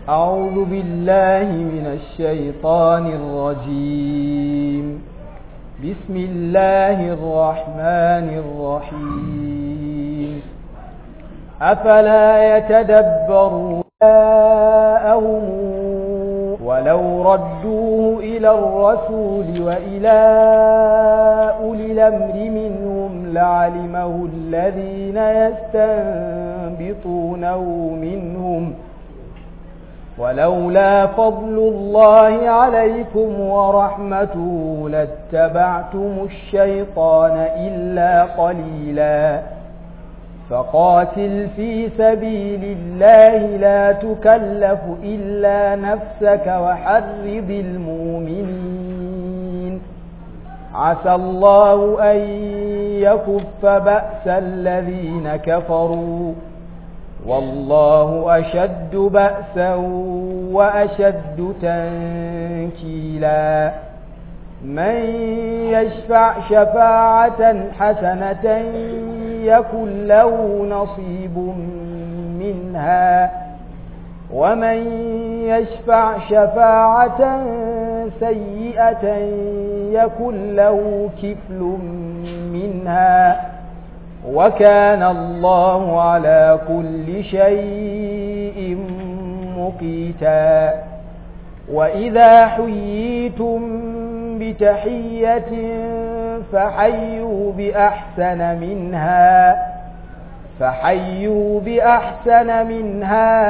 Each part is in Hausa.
أعوذ بالله من الشيطان الرجيم بسم الله الرحمن الرحيم أفلا يتدبرون آياءهم ولو ردوه إلى الرسول وإلى أولي الأمر منهم لعلمه الذين يستنبطونه منهم ولولا فضل الله عليكم ورحمته لاتبعتم الشيطان إلا قليلا فقاتل في سبيل الله لا تكلف إلا نفسك وحرض المؤمنين عسى الله أن يكف بأس الذين كفروا والله أشد بأسا وأشد تنكيلا من يشفع شفاعة حسنة يكن له نصيب منها ومن يشفع شفاعة سيئة يكن له كفل منها وكان الله على كل شيء مقيتا وإذا حييتم بتحية فحيوا بأحسن منها فحيوا بأحسن منها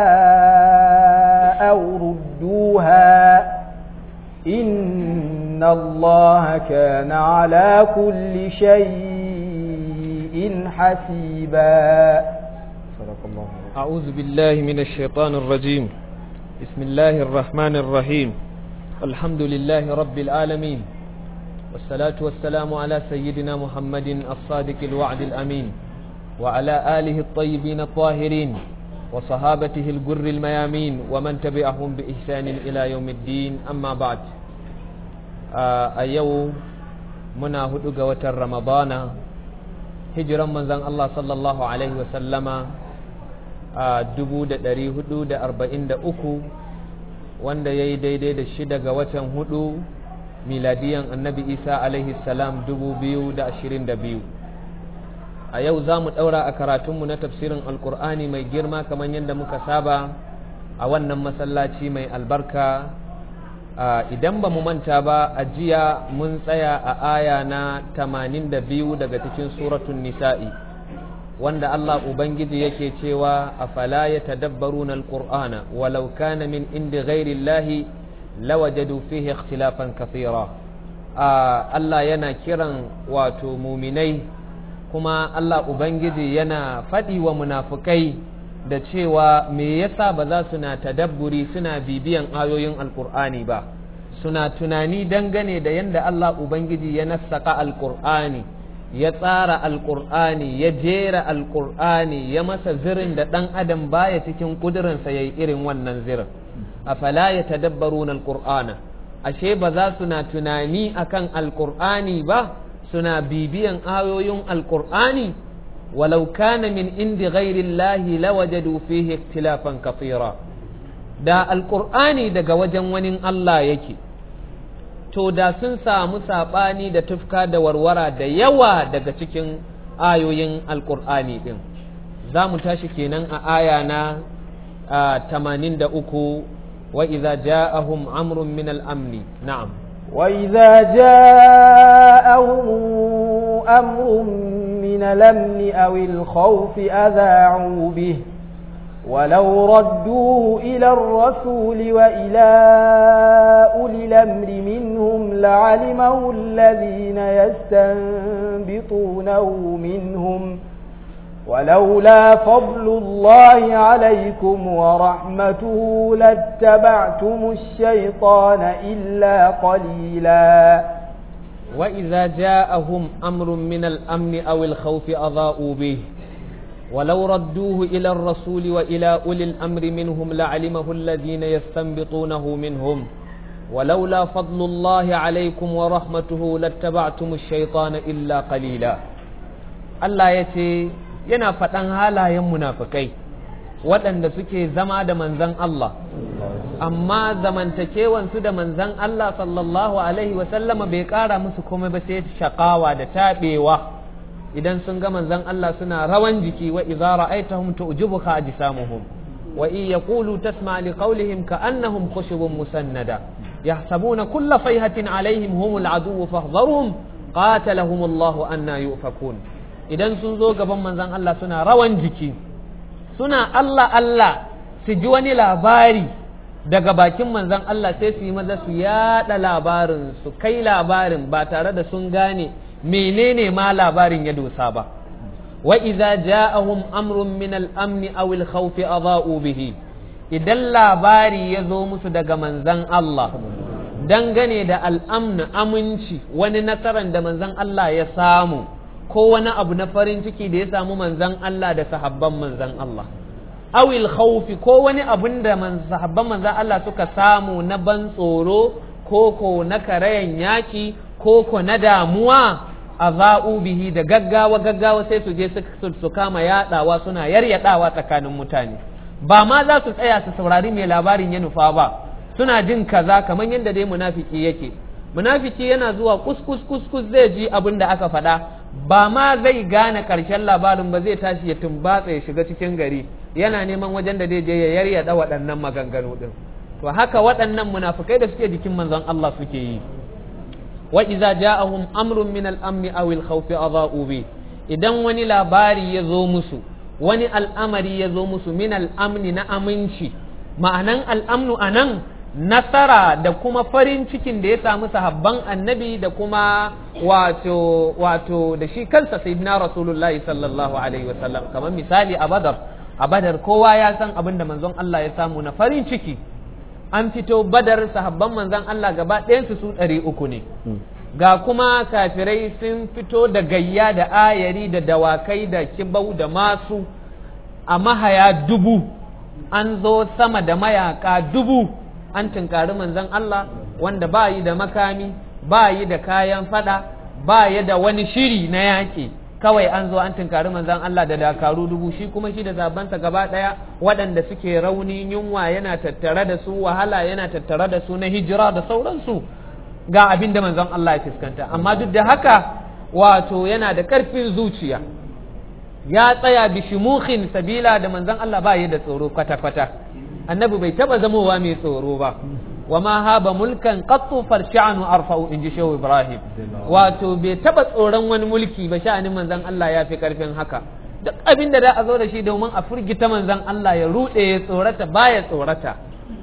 أو ردوها إن الله كان على كل شيء حسيبا صدق الله أعوذ بالله من الشيطان الرجيم بسم الله الرحمن الرحيم الحمد لله رب العالمين والصلاة والسلام على سيدنا محمد الصادق الوعد الأمين وعلى آله الطيبين الطاهرين وصحابته الجر الميامين ومن تبعهم بإحسان إلى يوم الدين أما بعد أيو منا هدوغ وتر رمضان هجرا من زن الله صلى الله عليه وسلم dubu da ɗari hudu da arba'in da uku wanda ya yi daidai da shida ga watan hudu miladiyan annabi isa alaihi salam dubu biyu da ashirin da biyu a yau za mu ɗaura a karatunmu na tafsirin alkur'ani mai girma kamar yadda muka saba a wannan masallaci mai albarka idan ba mu manta ba a jiya mun tsaya a aya na tamanin da biyu daga cikin suratun nisa'i wanda Allah Ubangiji yake cewa a fala ya tadabbaruna alqur'ana walau kana min indi ghairi Allahi lawajadu fihi ikhtilafan kathira Allah yana kiran wato muminai kuma Allah Ubangiji yana faɗi wa munafukai da cewa me yasa ba za su na tadabburi suna bibiyan ayoyin alqur'ani ba suna tunani dangane da yanda Allah Ubangiji ya nassaka alqur'ani ya tsara alƙur'ani ya jera alƙur'ani ya masa zirin da ɗan adam baya cikin ƙudurinsa ya yi irin wannan zirin a fala ya tadabbaru na alƙur'ana ashe ba za su na tunani akan alƙur'ani ba suna bibiyan ayoyin alƙur'ani walau kana min indi ghairi llahi lawajadu fihi ikhtilafan kathira da alƙur'ani daga wajen wani Allah yake to da sun samu saɓani da tufka da warwara da yawa daga cikin ayoyin alƙur'ani ɗin za mu tashi kenan a aya na tamanin da uku wa iza ja'ahum amrun min al'amni na'am وإذا جاءهم أمر من الأمن أو الخوف أذاعوا به ولو ردوه إلى الرسول وإلى أولي الأمر منهم لعلمه الذين يستنبطونه منهم ولولا فضل الله عليكم ورحمته لاتبعتم الشيطان إلا قليلا وإذا جاءهم أمر من الأمن أو الخوف أضاءوا به ولو ردوه إلى الرسول وإلى أولي الأمر منهم لعلمه الذين يستنبطونه منهم ولولا فضل الله عليكم ورحمته لاتبعتم الشيطان إلا قليلا الله يتي yana faɗan halayen munafukai waɗanda suke zama da manzan Allah amma zamantakewansu da manzan Allah sallallahu alaihi wasallama bai ƙara musu komai ba sai shaƙawa da taɓewa idan sun ga manzan Allah suna rawan jiki wa idza ra'aytahum tu'jibuka ajsamuhum wa in yaqulu tasma' li qawlihim ka'annahum khushubun musannada yahsabuna kulla sayhatin alaihim humul aduwwu fahdharhum qatalahum Allah anna yufakun idan sun zo gaban manzan Allah suna rawan jiki suna Allah Allah su ji wani labari daga bakin manzan Allah sai su yi maza su yada labarin su kai labarin ba tare da sun gane menene ma labarin ya dosa ba wa idza ja'ahum amrun min al-amn aw al-khawf adha'u bihi idan labari ya zo musu daga manzan Allah dangane da al'amn aminci wani nasaran da manzan Allah ya samu ko wani abu na farin ciki da ya samu manzan Allah da sahabban manzan Allah awil khawfi ko wani abun da sahabban manzan Allah suka samu na ban tsoro ko ko na karayan yaki ko ko na damuwa a za'u bihi da gaggawa gaggawa sai su je su kama yadawa suna yaryadawa tsakanin mutane ba ma za su tsaya su saurari mai labarin ya nufa ba suna jin kaza kamar yadda dai munafiki yake munafiki yana zuwa kuskus kuskus zai ji abin da aka faɗa ba ma zai gane ƙarshen labarin ba zai tashi ya tumbatsa ya shiga cikin gari yana neman wajen da zai je ya yaryada waɗannan maganganu ɗin to haka waɗannan munafukai da suke jikin manzon Allah suke yi wa iza ja'ahum amrun min al-amn aw al-khawf adha'u bi idan wani labari ya zo musu wani al'amari ya zo musu min al-amn na aminci ma'anan al-amnu anan nasara da kuma farin cikin da ya samu sahabban annabi da kuma wato wato da shi kansa sayyidina rasulullahi sallallahu alaihi wasallam kamar misali a badar a badar kowa ya san abin da manzon Allah ya samu na farin ciki an fito badar sahabban manzon Allah gaba ɗayansu su ɗari uku ne ga kuma kafirai sun fito da gayya da ayari da dawakai da kibau da masu a mahaya dubu an zo sama da mayaka dubu an tunkari manzon Allah wanda ba yi da makami ba yi da kayan fada ba yi da wani shiri na yaƙi kawai an zo an tunkari manzon Allah da dakaru dubu shi kuma shi da zabansa gaba ɗaya waɗanda suke rauni yunwa yana tattare da su wahala yana tattare da su na hijira da sauransu ga abin da manzon Allah ya fuskanta amma duk da haka wato yana da ƙarfin zuciya ya tsaya bishimuhin sabila da manzon Allah ba yi da tsoro kwata-kwata annabi bai taba zamowa mai tsoro ba wa ma haba mulkan qattu farsha'anu arfa'u inji shehu ibrahim wato bai taba tsoron wani mulki ba sha'anin manzon Allah ya fi karfin haka duk abin da za a zo da shi domin a furgita manzon Allah ya rude ya tsorata baya tsorata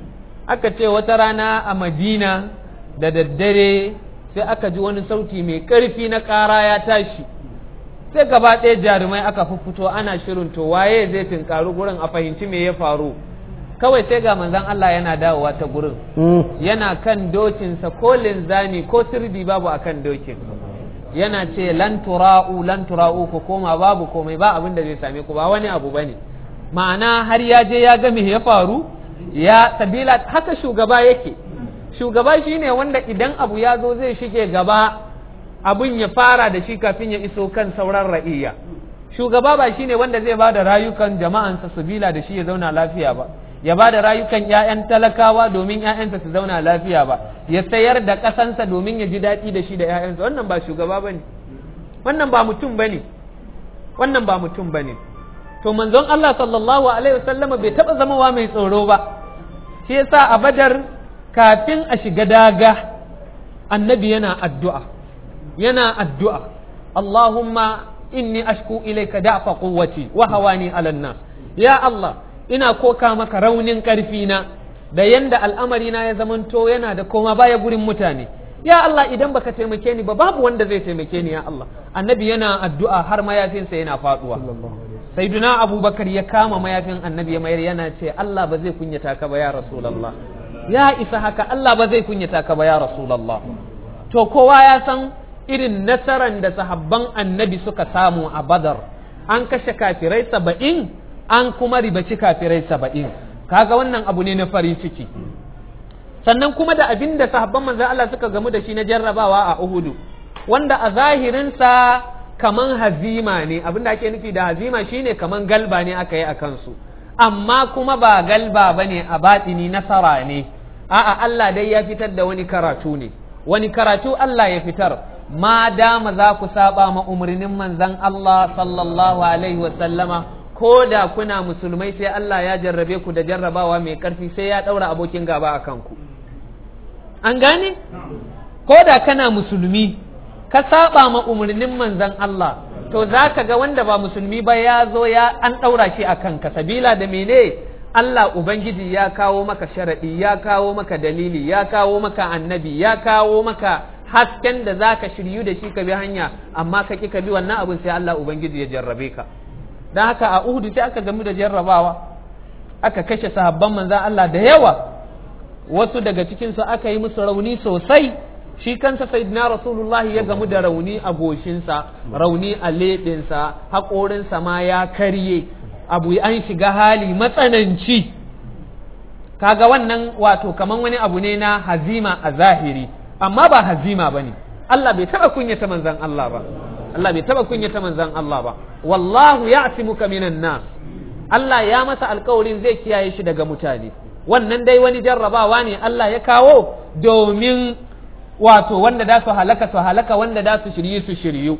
aka ce wata rana a madina da daddare sai aka ji wani sauti mai karfi na ƙara ya tashi sai gaba ɗaya jarumai aka fito ana shirin to waye zai tinkaru gurin a fahimci me ya faru kawai sai ga manzon Allah yana dawowa ta gurin yana kan dokinsa ko linzami ko sirdi babu akan dokin yana ce lan tura'u lan tura'u ku koma babu komai ba abin da zai same ku ba wani abu bane ma'ana har ya je ya ga me ya faru ya sabila haka shugaba yake shugaba shine wanda idan abu ya zo zai shige gaba abun ya fara da shi kafin ya iso kan sauran ra'iyya shugaba ba shine wanda zai ba da rayukan jama'ansa sabila da shi ya zauna lafiya ba ya ba da rayukan 'ya'yan talakawa domin 'ya'yansa su zauna lafiya ba ya sayar da ƙasansa domin ya ji daɗi da shi da 'ya'yansa wannan ba shugaba ba ne wannan ba mutum ba ne wannan ba mutum ba ne to manzon Allah sallallahu alaihi wasallama bai taɓa zamawa mai tsoro ba shi yasa a badar kafin a shiga daga annabi yana addu'a yana addu'a Allahumma inni ashku ilayka da'fa quwwati wa hawani 'ala nas ya Allah ina koka maka raunin ƙarfina da yanda al'amarina ya zamanto yana da koma baya gurin mutane ya Allah idan baka taimake ni ba babu wanda zai taimake ni ya Allah annabi yana addu'a har mayafinsa yana faduwa sayyiduna abubakar ya kama mayafin annabi ya mayar yana ce Allah ba zai kunyata ka ba ya rasulullah ya isa haka Allah ba zai kunyata ka ba ya rasulullah to kowa ya san irin nasaran da sahabban annabi suka samu a badar an kashe kafirai saba'in an kuma ribaci kafirai saba'in kaga wannan abu ne na farin ciki sannan kuma da abin da sahabban manzan Allah suka gamu da shi na jarrabawa a Uhudu wanda a zahirinsa kaman hazima ne abin da ake nufi da hazima shine kaman galba ne aka yi a kansu amma kuma ba galba bane a batini nasara ne a'a Allah dai ya fitar da wani karatu ne wani karatu Allah ya fitar ma dama za ku saba ma umarnin manzon Allah sallallahu alaihi wa sallama ko da kuna musulmai sai Allah ya jarrabe ku da jarrabawa mai karfi sai ya daura abokin gaba a kanku an gane ko da kana musulmi ka saba ma umarnin manzon Allah to za ka ga wanda ba musulmi ba ya zo ya an ɗaura shi a kanka sabila da mene Allah Ubangiji ya kawo maka sharaɗi ya kawo maka dalili ya kawo maka annabi ya kawo maka hasken da za ka shiryu da shi ka bi hanya amma ka ƙi ka bi wannan abin sai Allah Ubangiji ya jarrabe ka don haka a Uhudu sai aka gamu da jarrabawa aka kashe sahabban manzan Allah da yawa wasu daga cikinsu aka yi musu rauni sosai shi kansa sayyidina rasulullahi ya gamu da rauni a goshinsa rauni a leɓinsa haƙorinsa ma ya karye abu an shiga hali matsananci kaga wannan wato kaman wani abu ne na hazima a zahiri amma ba hazima ba ne Allah bai taɓa kunyata manzan Allah ba Allah bai taɓa kunyata manzan Allah ba wallahu ya'simuka minan nas Allah ya masa alkawarin zai kiyaye shi daga mutane wannan dai wani jarrabawa ne Allah ya kawo domin wato wanda da su halaka su halaka wanda da su shirye su shiryu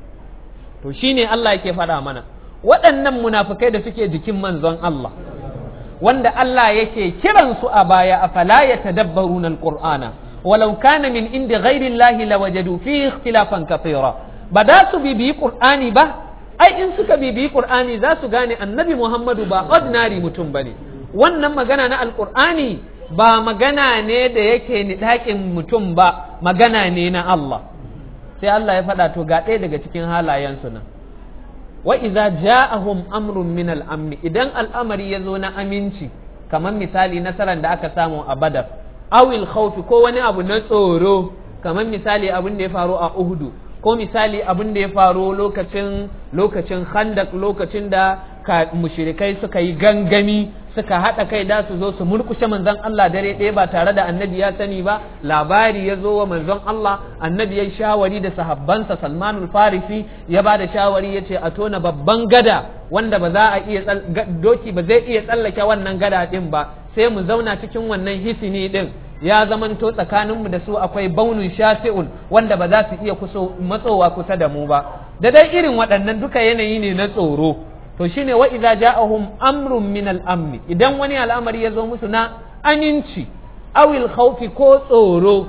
to shine Allah yake faɗa mana waɗannan munafukai da suke jikin manzon Allah wanda Allah yake kiran su a baya afala yatadabbaruna alqur'ana walau kana min indi ghairi Allah lawajadu fihi ikhtilafan kathira ba da su bibiyi qur'ani ba ai in suka bibiyi qur'ani za su gane annabi Muhammadu ba ordinary mutum bane wannan magana na alqur'ani ba magana ne da yake niɗaƙin mutum ba magana ne na Allah sai Allah ya faɗa to ga ɗaya daga cikin halayensu nan wa iza ja'ahum amrun min al-amni idan al'amari ya zo na aminci kamar misali nasarar da aka samu a badar awil khawfi ko wani abu na tsoro kamar misali abin da ya faru a uhudu ko misali abin da ya faru lokacin lokacin khandak lokacin da mushrikai suka yi gangami suka haɗa kai da su zo su murkushe manzon Allah dare ɗaya ba tare da annabi ya sani ba labari ya zo wa manzon Allah annabi ya shawari da sahabbansa Salmanul Farisi ya ba da shawari ya ce a tona babban gada wanda ba za a iya doki ba zai iya tsallake wannan gada ɗin ba sai mu zauna cikin wannan hisini ɗin ya zamanto tsakaninmu da su akwai baunun shasi'un wanda ba za su iya matsowa kusa da mu ba da dai irin waɗannan duka yanayi ne na tsoro to shine wa idza ja'ahum amrun min al-amn idan wani al'amari ya zo musu na aminci awil khawfi ko tsoro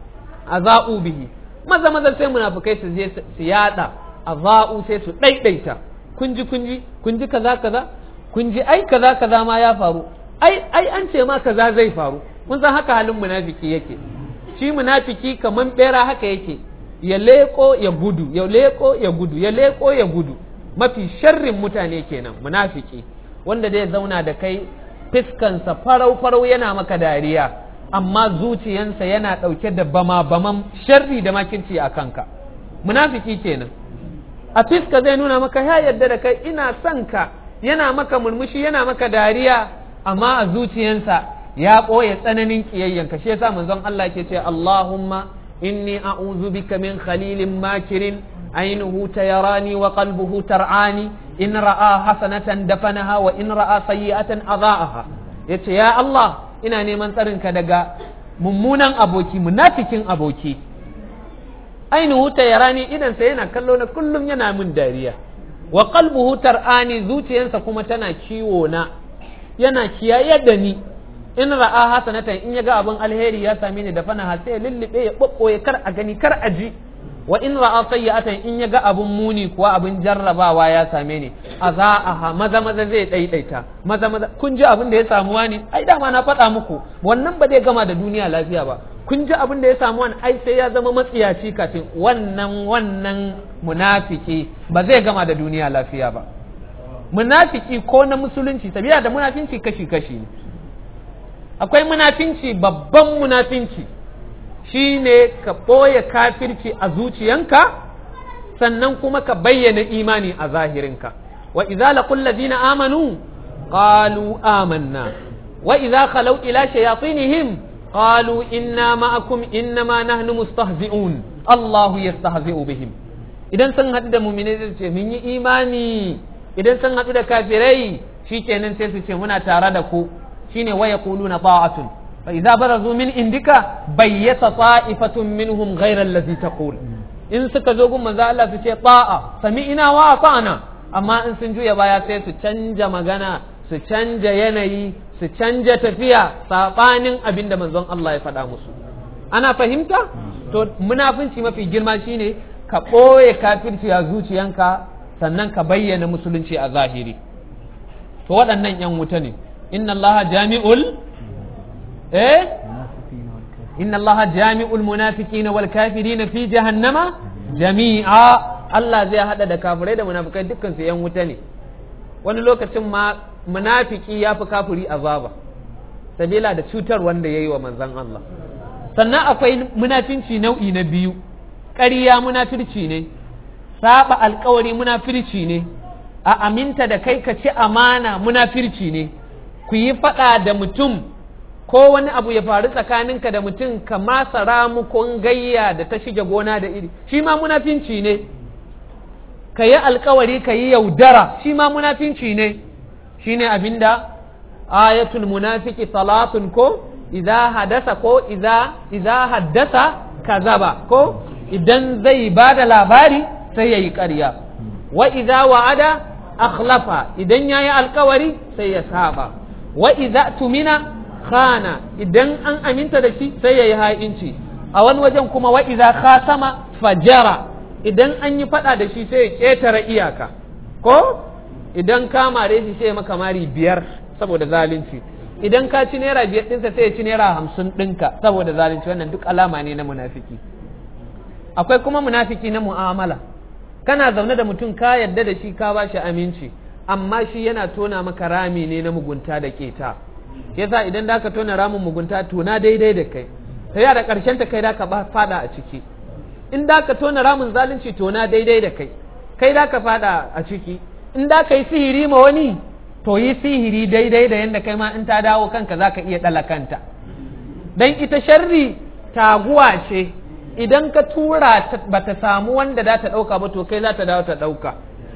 azau bihi maza maza sai munafikai su je su yada azau sai su daidaita kun ji kun ji kun ji kaza kaza kun ji ai kaza kaza ma ya faru ai ai an ce ma kaza zai faru kun san haka halin munafiki yake shi munafiki kaman bera haka yake ya leko ya gudu ya leko ya gudu ya leko ya gudu mafi sharrin mutane kenan munafiki wanda zai zauna da kai fiskansa farau-farau yana maka dariya amma zuciyansa yana ɗauke da bama-baman sharri da makirci a kanka munafiki kenan a fiska zai nuna maka ya yarda da kai ina son ka yana maka murmushi yana maka dariya amma a zuciyansa ya ɓoye tsananin ƙiyayyanka shi yasa manzon Allah ke ce Allahumma inni a'udhu bika min khalilin makirin عينه تيراني وقلبه ترعاني إن رأى حسنة دفنها وإن رأى سيئة أضاءها yace ya Allah ina neman tsarinka daga mummunan aboki munafikin aboki ainihu yarani idan sa yana kallo na kullum yana min dariya wa qalbuhu tar'ani zuciyarsa kuma tana kiwo na yana kiyaye da ni in ra'a hasanatan in yaga abin alheri ya same ni da fana sai ya lullube ya bobboye kar a gani kar a ji wa in ra'a sayyi'atan in yaga abun muni kuwa abin jarrabawa ya same ni azaaha maza maza zai daidaita maza maza kun ji abin da ya samu wani ai dama na faɗa muku wannan ba zai gama da duniya lafiya ba kun ji abin da ya samu wani ai sai ya zama matsiyaci kafin wannan wannan munafiki ba zai gama da duniya lafiya ba munafiki ko na musulunci sabila da munafinci kashi kashi ne akwai munafinci babban munafinci shi ne ka ɓoye kafirci a zuciyanka sannan kuma ka bayyana imani a zahirinka wa idza laqul ladina amanu qalu amanna wa idza khalau ila shayatinihim qalu inna ma'akum innama nahnu mustahzi'un Allahu yastahzi'u bihim idan sun haɗu da mu'minai zai ce mun yi imani idan sun haɗu da kafirai shikenan sai su ce muna tare da ku shine wa yaquluna ta'atun fa idza barazu min indika bayyata ta'ifatun minhum ghayra allazi taqul in suka zo gun manzo Allah su ce ta'a sami'ina wa ata'na amma in sun juya baya sai su canja magana su canja yanayi su canja tafiya sabanin abin da manzon Allah ya faɗa musu ana fahimta to munafunci mafi girma shine ka ɓoye kafirci a zuciyanka sannan ka bayyana musulunci a zahiri to waɗannan ‘yan wuta ne inna allaha jami'ul eh inna allaha jami'ul munafiqina wal kafirina fi jahannama jami'a Allah zai hada da kafirai da munafikai dukkan su ‘yan wuta ne wani lokacin ma munafiki ya fi kafiri azaba sabila da cutar wanda ya yi wa manzon Allah sannan akwai munafinci nau'i na biyu ƙarya munafirci ne saba alkawari munafirci ne a aminta da kai ka ci amana munafirci ne ku yi faɗa da mutum ko wani abu ya faru tsakaninka da mutum ka masa ramukon gayya da ta shige gona da iri shi ma munafinci ne ka yi alkawari ka yi yaudara shi ma munafinci ne shi ne abinda ayatul munafiki salatun ko idza hadasa ko idza idza haddasa kazaba ko idan zai ba da labari sai ya yi ƙarya wa idza wa'ada akhlafa idan ya yi alkawari sai ya saba wa idza tumina khana idan an aminta da shi sai ya yi ha'inci a wani wajen kuma wa idza khasama fajara idan an yi fada da shi sai ya ƙetare iyaka ko idan ka mare shi sai maka mari biyar saboda zalunci idan ka ci naira biyar ɗinsa sai ya ci naira hamsin ɗinka saboda zalunci wannan duk alama ne na munafiki akwai kuma munafiki na mu'amala kana zaune da mutum ka yadda da shi ka bashi aminci amma shi yana tona maka rami ne na mugunta da keta yasa idan da ka tona ramin mugunta tona daidai da kai sai da karshen ta kai da ka fada a ciki in da ka tona ramin zalunci tona daidai da kai kai da ka fada a ciki in da ka yi sihiri ma wani to yi sihiri daidai da yadda kai ma in ta dawo kanka za ka iya ɗala kanta don ita sharri taguwa ce idan ka tura ba ta samu wanda za ta ɗauka ba to kai za ta dawo ta ɗauka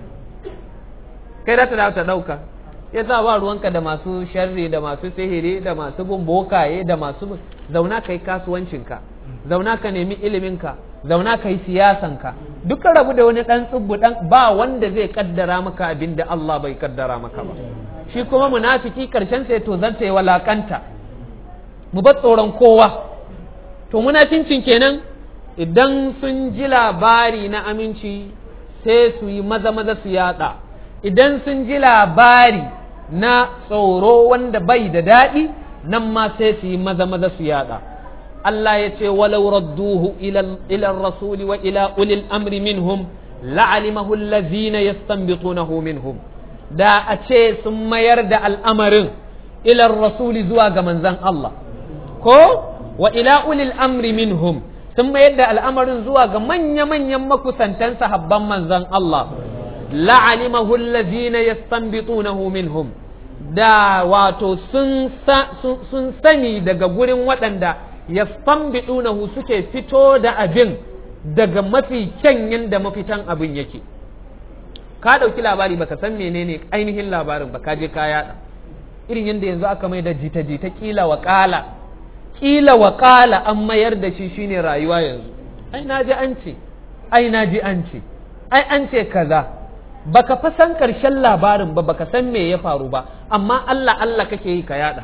kai za ta dawo ta ɗauka ya sa ba ruwanka da masu sharri da masu sihiri da masu bin bokaye da masu zauna ka yi kasuwancinka zauna ka nemi iliminka zauna ka yi siyasanka duka rabu da wani ɗan tsubbu ɗan ba wanda zai kaddara maka abin da Allah bai kaddara maka ba shi kuma munafiki karshen sai to zanta yi walakanta mu bar tsoron kowa to munafincin kenan idan sun ji labari na aminci sai su yi maza maza su yada idan sun ji labari na tsoro wanda bai da daɗi nan ma sai su yi maza maza su yada Allah ya ce walau radduhu ila rasuli wa ila ulil amri minhum la'alimahu allazina yastanbitunahu minhum da a ce sun mayar da al'amarin ila rasuli zuwa ga manzon Allah ko wa ila ulil amri minhum sun mayar da al'amarin zuwa ga manya-manyan makusantan sahabban manzon Allah la'alimahu allazina yastanbitunahu minhum da wato sun sani daga gurin waɗanda yastanbitunahu suke fito da abin daga mafi kyan yanda mafitan abin yake ka ɗauki labari baka san menene ainihin labarin ba ka je ka yada irin yadda yanzu aka mai da jita-jita kila wa ƙala kila wa ƙala an mayar da shi shine rayuwa yanzu ai na ji an ce ai na ji an ce ai an ce kaza baka fa san karshen labarin ba baka san me ya faru ba amma Allah Allah kake yi ka yada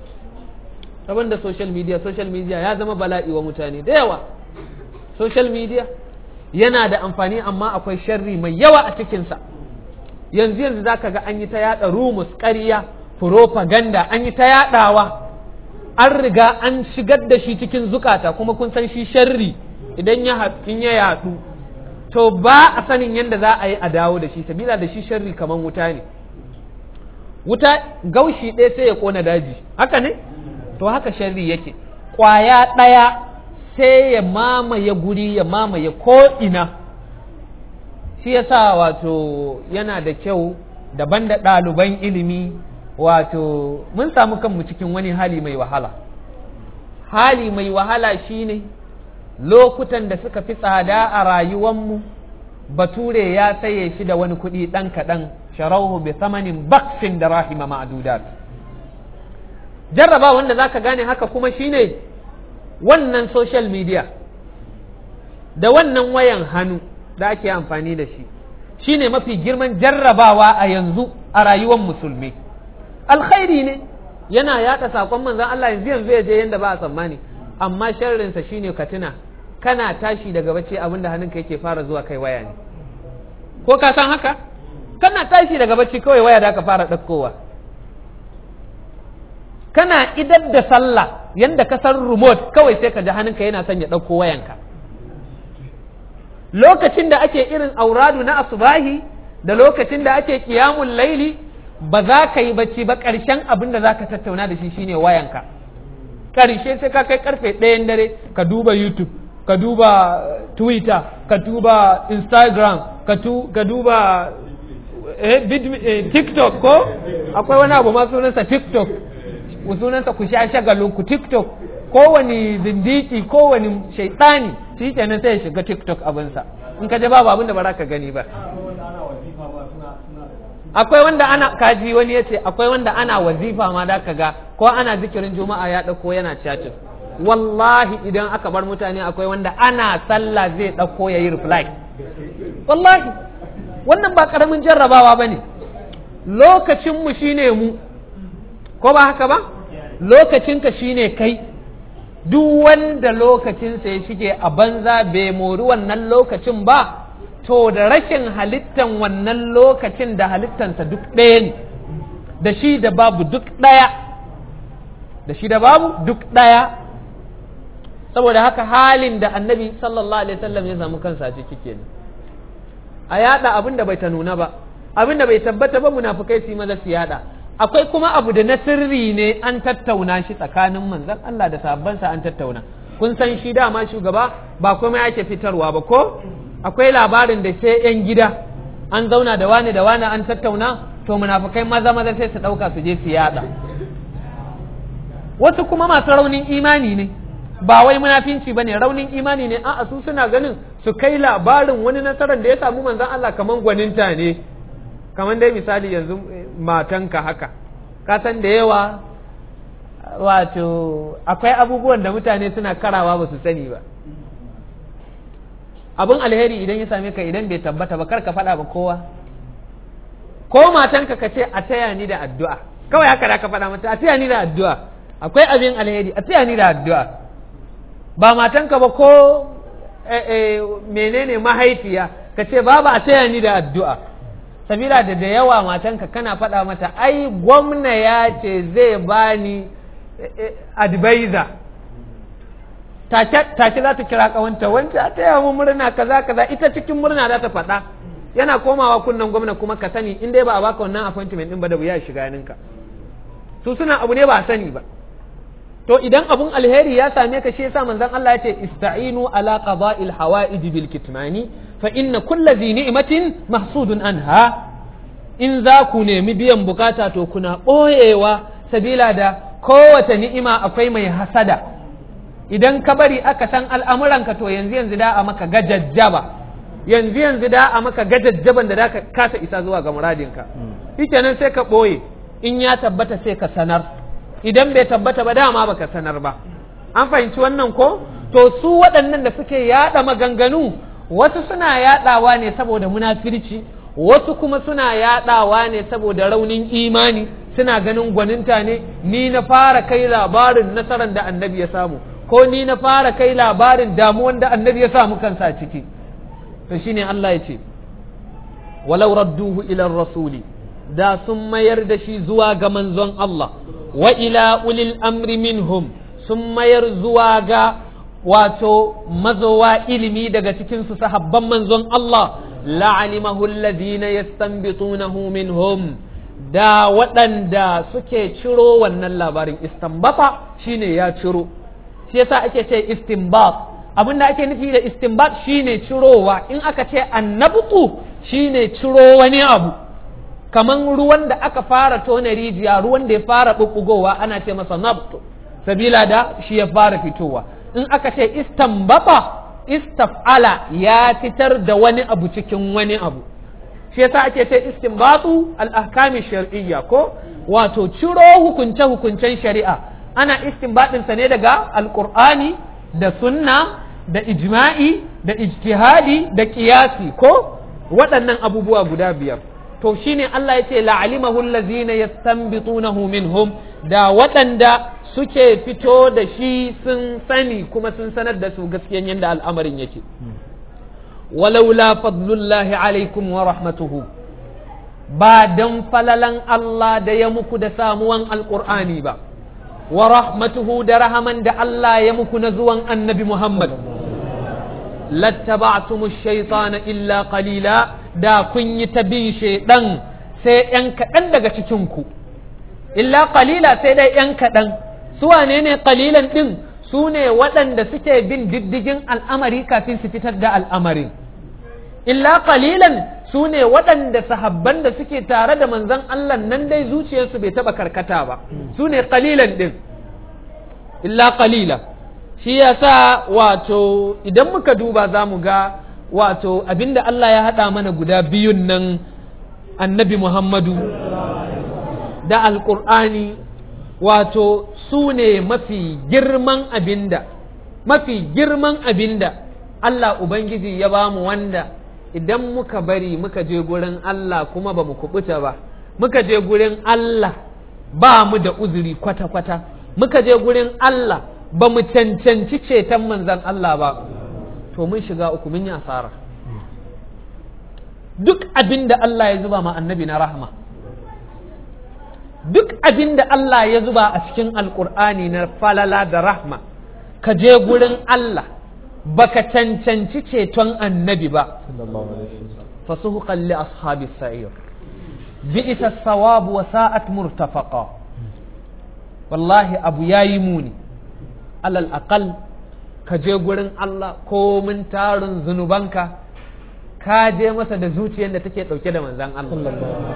abin da social media social media ya zama bala'i wa mutane da yawa social media yana da amfani amma akwai sharri mai yawa a cikinsa yanzu yanzu zaka ga an yi ta yada rumus ƙarya propaganda an yi ta yadawa an riga an shigar da shi cikin zukata kuma kun san shi sharri idan ya in ya yadu to ba a sanin yadda za a yi a dawo da shi sabila da shi sharri kaman wuta ne wuta gaushi ɗaya sai ya kona daji haka ne to haka sharri yake ƙwaya ɗaya sai ya mamaye guri ya mamaye ko'ina shi yasa wato yana da kyau daban da ɗaliban ilimi wato mun samu kanmu cikin wani hali mai wahala hali mai wahala shine lokutan da suka fi tsada a rayuwanmu bature ya saye shi da wani kuɗi ɗan kaɗan sharawhu bi thamanin baksin da rahima ma'dudat jarraba wanda zaka gane haka kuma shine wannan social media da wannan wayan hannu da ake amfani da shi shine mafi girman jarrabawa a yanzu a rayuwar musulmi alkhairi ne yana yada sakon manzon Allah yanzu yanzu ya je yanda ba a tsammani amma sharrinsa shine ka tuna kana tashi daga bacci abinda hannunka yake fara zuwa kai waya ne ko ka san haka kana tashi daga bacci kawai waya da ka fara ɗaukowa kana idar da sallah yanda ka san remote kawai sai ka ji hannunka yana son ya ɗauko wayanka lokacin da ake irin auradu na asubahi da lokacin da ake kiyamun laili ba za ka yi bacci ba ƙarshen abin da za ka tattauna da shi shine wayanka ƙarshe sai ka kai karfe ɗayan dare ka duba youtube ka duba twitter ka duba instagram ka duba tiktok ko akwai wani abu ma sunansa tiktok sunansa ku sha shagalin ku tiktok kowane zindiki kowane shaitani shi kenan sai ya shiga tiktok abinsa in ka je babu abin da ba za ka gani ba akwai wanda ana kaji wani ya ce akwai wanda ana wazifa ma da ka ga ko ana zikirin juma'a ya ɗauko yana chatting wallahi idan aka bar mutane akwai wanda ana sallah zai ɗauko ya yi reply wallahi wannan ba ƙaramin jarrabawa ba ne lokacinmu shine mu ko ba haka ba lokacinka shine kai duk wanda lokacinsa ya shige a banza bai mori wannan lokacin ba to da rashin halittan wannan lokacin da halittansa duk ɗaya ne da shi da babu duk ɗaya da shi da babu duk ɗaya saboda haka halin da annabi sallallahu alaihi wasallam ya samu kansa ciki kenan a yada abin da bai ta nuna ba abin da bai tabbata ba munafukai su yi maza su yada akwai kuma abu da na sirri ne an tattauna shi tsakanin manzon Allah da sahabbansa an tattauna kun san shi dama shugaba ba kuma yake fitarwa ba ko akwai labarin da sai yan gida an zauna da wani da wani an tattauna to munafukai maza maza sai su dauka su je su yada wasu kuma masu raunin imani ne ba wai munafinci bane raunin imani ne a'a su suna ganin su kai labarin wani nasarar da ya samu manzon Allah kaman gwaninta ne kaman dai misali yanzu matanka haka ka san da yawa wato akwai abubuwan da mutane suna karawa ba su sani ba abin alheri idan ya same ka idan bai tabbata ba kar ka faɗa ba kowa ko matanka ka ce a taya ni da addu'a kawai haka da ka faɗa mata a taya ni da addu'a akwai abin alheri a taya ni da addu'a ba matanka ba ko menene mahaifiya ka ce babu a taya ni da addu'a sabila da da yawa matanka kana faɗa mata ai gwamna ya ce zai bani advisor take za ta kira kawanta wance a taya mu murna kaza kaza ita cikin murna za ta faɗa yana komawa kunnen gwamna kuma ka sani in dai ba a baka wannan appointment din ba da wuya shiga ninka su suna abu ne ba a sani ba to idan abun alheri ya same ka shi yasa manzon Allah ya ce ista'inu ala qada'il hawa'ij bil kitmani fa inna kulli dhi ni'matin mahsudun anha in za ku nemi biyan bukata to kuna boyewa sabila da kowace ni'ima akwai mai hasada idan ka bari aka san al'amuranka to yanzu yanzu da a maka gajajjaba yanzu yanzu da a maka gajajjaban da ka kasa isa zuwa ga muradinka shikenan sai ka boye in ya tabbata sai ka sanar idan bai tabbata ba dama baka sanar ba an fahimci wannan ko to su waɗannan da suke yaɗa maganganu wasu suna yaɗawa ne saboda munafirci wasu kuma suna yaɗawa ne saboda raunin imani suna ganin gwaninta ne ni na fara kai labarin nasarar da annabi ya samu ko ni na fara kai labarin damuwan da annabi ya samu kansa ciki to shine Allah ya ce walau radduhu ila rasuli da sun mayar da shi zuwa ga manzon Allah wa ila ulil amri minhum sun mayar zuwa ga wato mazowa ilimi daga cikin su sahabban manzon Allah la'alimahu alladhina yastanbitunahu minhum da waɗanda suke ciro wannan labarin istanbata shine ya ciro shi yasa ake ce istinbat abin da ake nufi da istinbat shine cirowa in aka ce annabtu shine ciro wani abu kaman ruwan da aka fara tona rijiya ruwan da ya fara bubbugowa ana ce masa nabtu sabila da shi ya fara fitowa in aka ce istanbata istaf'ala ya fitar da wani abu cikin wani abu shi yasa ake ce istinbatu al-ahkami shar'iyya ko wato ciro hukunce hukuncen shari'a ana istinbatin sa ne daga alqur'ani da sunna da ijma'i da ijtihadi da qiyasi ko waɗannan abubuwa guda biyar to shine Allah yace la'alimahu allazina yastanbitunahu minhum da waɗanda suke fito da shi sun sani kuma sun sanar da su gaskiyan yadda al'amarin yake walaula fadlullahi alaikum wa rahmatuhu ba dan falalan Allah da ya muku da samuwan alƙur'ani ba wa rahmatuhu da rahaman da Allah ya muku na zuwan annabi Muhammad lattaba'tumu shaitana illa qalila da kun yi ta bin shaidan sai ‘yan kaɗan daga cikinku illa qalila sai dai ‘yan kaɗan su wane ne qalilan ɗin su ne waɗanda suke bin diddigin al'amari kafin su fitar da al'amarin illa qalilan su ne waɗanda sahabban da suke tare da manzon Allah nan dai zuciyarsu bai taɓa karkata ba su ne qalilan ɗin illa qalila shi yasa wato idan muka duba za mu ga wato abinda Allah ya haɗa mana guda biyun nan annabi Muhammadu da alƙur'ani wato su ne mafi girman abinda mafi girman abinda Allah Ubangiji ya ba mu wanda idan muka bari muka je gurin Allah kuma ba mu kubuta ba muka je gurin Allah ba mu da uzuri kwata-kwata muka je gurin Allah ba mu cancanci ceton manzan Allah ba to mun shiga uku mun yi asara duk abin da Allah ya zuba ma annabi na rahma duk abin da Allah ya zuba a cikin alkur'ani na falala da rahma ka je gurin Allah baka cancanci ceton annabi ba fasuhuqan li ashabi sa'ir bi'sa as-sawab wa sa'at murtafaqa wallahi abu yayi muni alal aqal ka je gurin Allah komin tarin zunubanka ka je masa da zuciyar da take dauke da manzan Allah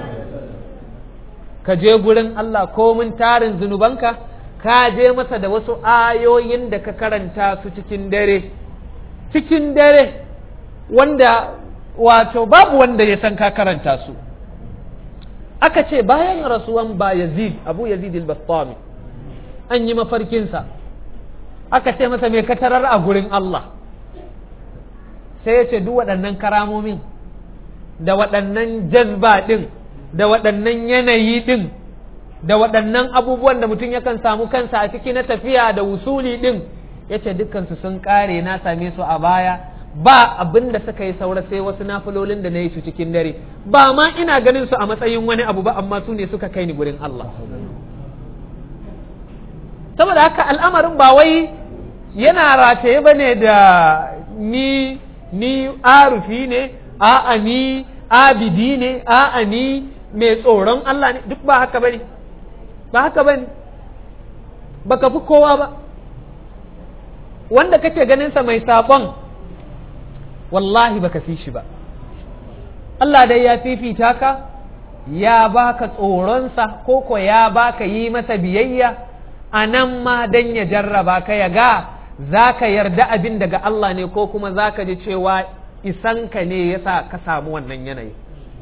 ka je gurin Allah komin tarin zunubanka ka je masa da wasu ayoyin da ka karanta su cikin dare cikin dare wanda wato babu wanda ya san ka karanta su aka ce bayan rasuwan ba yazid abu yazid al-bastami an yi mafarkinsa aka ce masa mai katarar a gurin Allah sai ya ce duk waɗannan karamomin da waɗannan jazba ɗin da waɗannan yanayi ɗin da waɗannan abubuwan da mutum yakan samu kansa a ciki na tafiya da wusuli ɗin ya ce dukkansu sun ƙare na same su a baya ba abin da suka yi saura sai wasu nafilolin da na yi su cikin dare ba ma ina ganin su a matsayin wani abu ba amma su ne suka kai ni gurin Allah saboda haka al'amarin ba wai yana rataye ba ne da ni ni arufi ne a'a ni abidi ne a'a ni mai tsoron Allah ne duk ba haka bane ba haka bane baka fi kowa ba wanda kake ganin sa mai saƙon wallahi baka fi shi ba Allah dai ya fifita ka ya baka tsoronsa ko ko ya baka yi masa biyayya a nan ma dan ya jarraba ka ya ga za ka yarda abin daga Allah ne ko kuma za ka ji cewa isanka ne ya sa ka samu wannan yanayi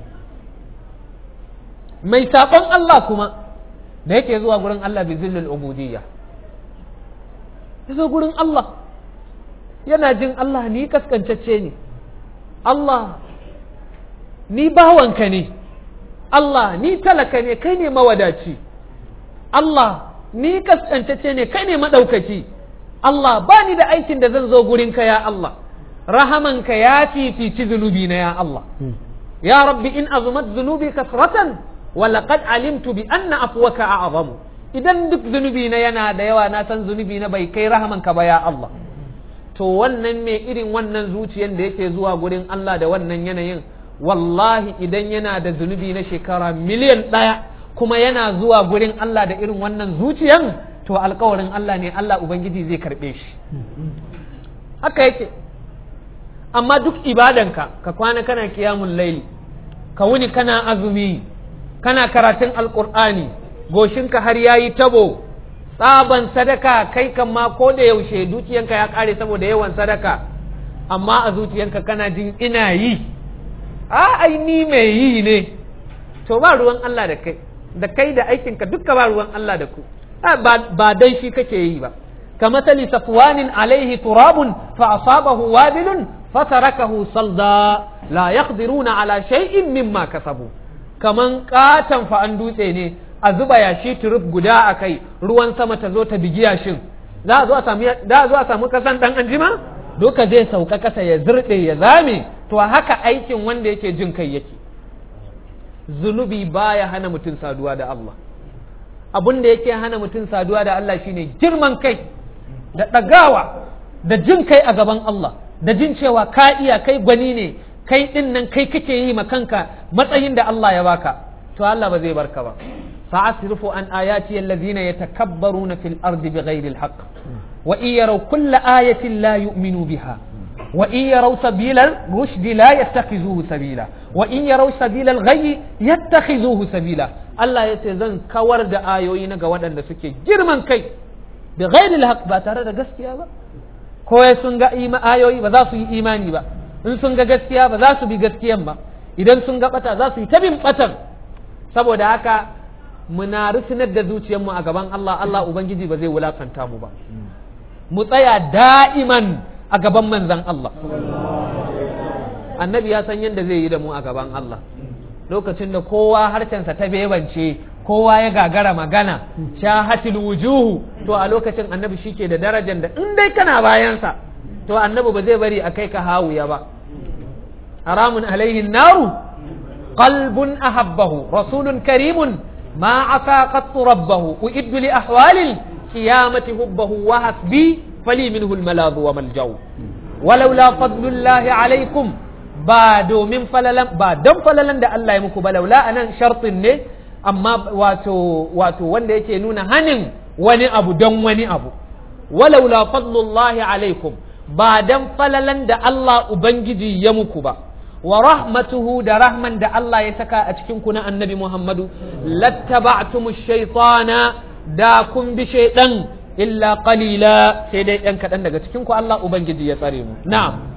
mai saɓon Allah kuma da yake zuwa gurin Allah bi zillul ubudiyya ya zo gurin Allah yana jin Allah ni kaskancacce ne Allah ni bawanka ne Allah ni talaka ne kai ne mawadaci Allah ni kaskancacce ne kai ne maɗaukaki Allah ba ni da aikin da zan zo gurinka ya Allah rahamanka ya fifici zunubi na ya Allah ya rabbi in azumat zunubi kasratan wa laqad alimtu bi anna afwaka a'zamu idan duk zunubi na yana da yawa na san zunubi na bai kai rahamanka ba ya Allah to wannan mai irin wannan zuciyan da yake zuwa gurin Allah da wannan yanayin wallahi idan yana da zunubi na shekara miliyan ɗaya kuma yana zuwa gurin Allah da irin wannan zuciyan to alkawarin Allah ne Allah Ubangiji zai karɓe shi haka yake amma duk ibadanka ka kwana kana kiyamun laili ka wuni kana azumi kana karatun alkur'ani goshinka har yayi tabo tsaban sadaka kai kan ma ko da yaushe dukiyanka ya kare saboda yawan sadaka amma a zuciyanka kana jin ina yi a ai ni mai yi ne to ba ruwan Allah da kai da kai da aikinka duka ba ruwan Allah da ku ba dai shi kake yi ba كمثل صفوان عليه تراب فأصابه وابل فتركه صلدا لا يقدرون على شيء مما كسبوا كمن قاتن فأندوتي ne a zuba yashi turub guda a kai ruwan sama ta zo ta bigi yashin za a zo a samu da a zo a samu kasan dan anjima doka zai sauka kasa ya zirɗe ya zame to haka aikin wanda yake jin kai yake zunubi baya hana mutum saduwa da Allah abin da yake hana mutum saduwa da Allah shine girman kai da ɗagawa da jin kai a gaban Allah da jin cewa ka iya kai gwani ne kai ɗin nan kai kake yi ma kanka matsayin da Allah ya baka to Allah ba zai barka ba sa'asrifu an ayati allazina yatakabbaruna fil ardi bighairi alhaq wa in yaraw kulla ayatin la yu'minu biha wa in yaraw sabila rushd la yattakhizuhu sabila wa in yaraw sabila alghayy yattakhizuhu sabila Allah yace zan kawar da ayoyi na ga waɗanda suke girman kai bi ghairil haq ba tare da gaskiya ba ko sun ga ayoyi ba za su yi imani ba in sun ga gaskiya ba za su bi gaskiyan ba idan sun ga bata za su yi ta bin batan saboda haka muna rufinar da zuciyarmu a gaban Allah Allah ubangiji ba zai wulakanta mu ba mu tsaya da'iman a gaban manzan Allah annabi ya san yadda zai yi da mu a gaban Allah lokacin da kowa harshensa ta bebance kowa ya gagara magana shahatil wujuhu to a lokacin annabi shike da darajar da in dai kana bayansa to annabi ba zai bari a kai ka hawuya ba haramun alaihi naru qalbun ahabbahu rasulun karimun ma asa qattu rabbahu uiddu li ahwalil qiyamati hubbahu wa hasbi fali minhu al maladu wa maljau walaula fadlullahi alaikum ba domin falalan ba don falalan da Allah ya muku ba laula anan shartin ne amma wato wato wanda yake nuna hanin wani abu don wani abu walaula fadlullahi alaikum ba dan falalan da Allah ubangiji ya muku ba wa rahmatuhu da rahman da Allah ya saka a cikin ku na annabi Muhammadu lattaba'tumu shaytana da kun bi shaydan illa qalila sai dai ɗan kaɗan daga cikin ku Allah ubangiji ya tsare mu na'am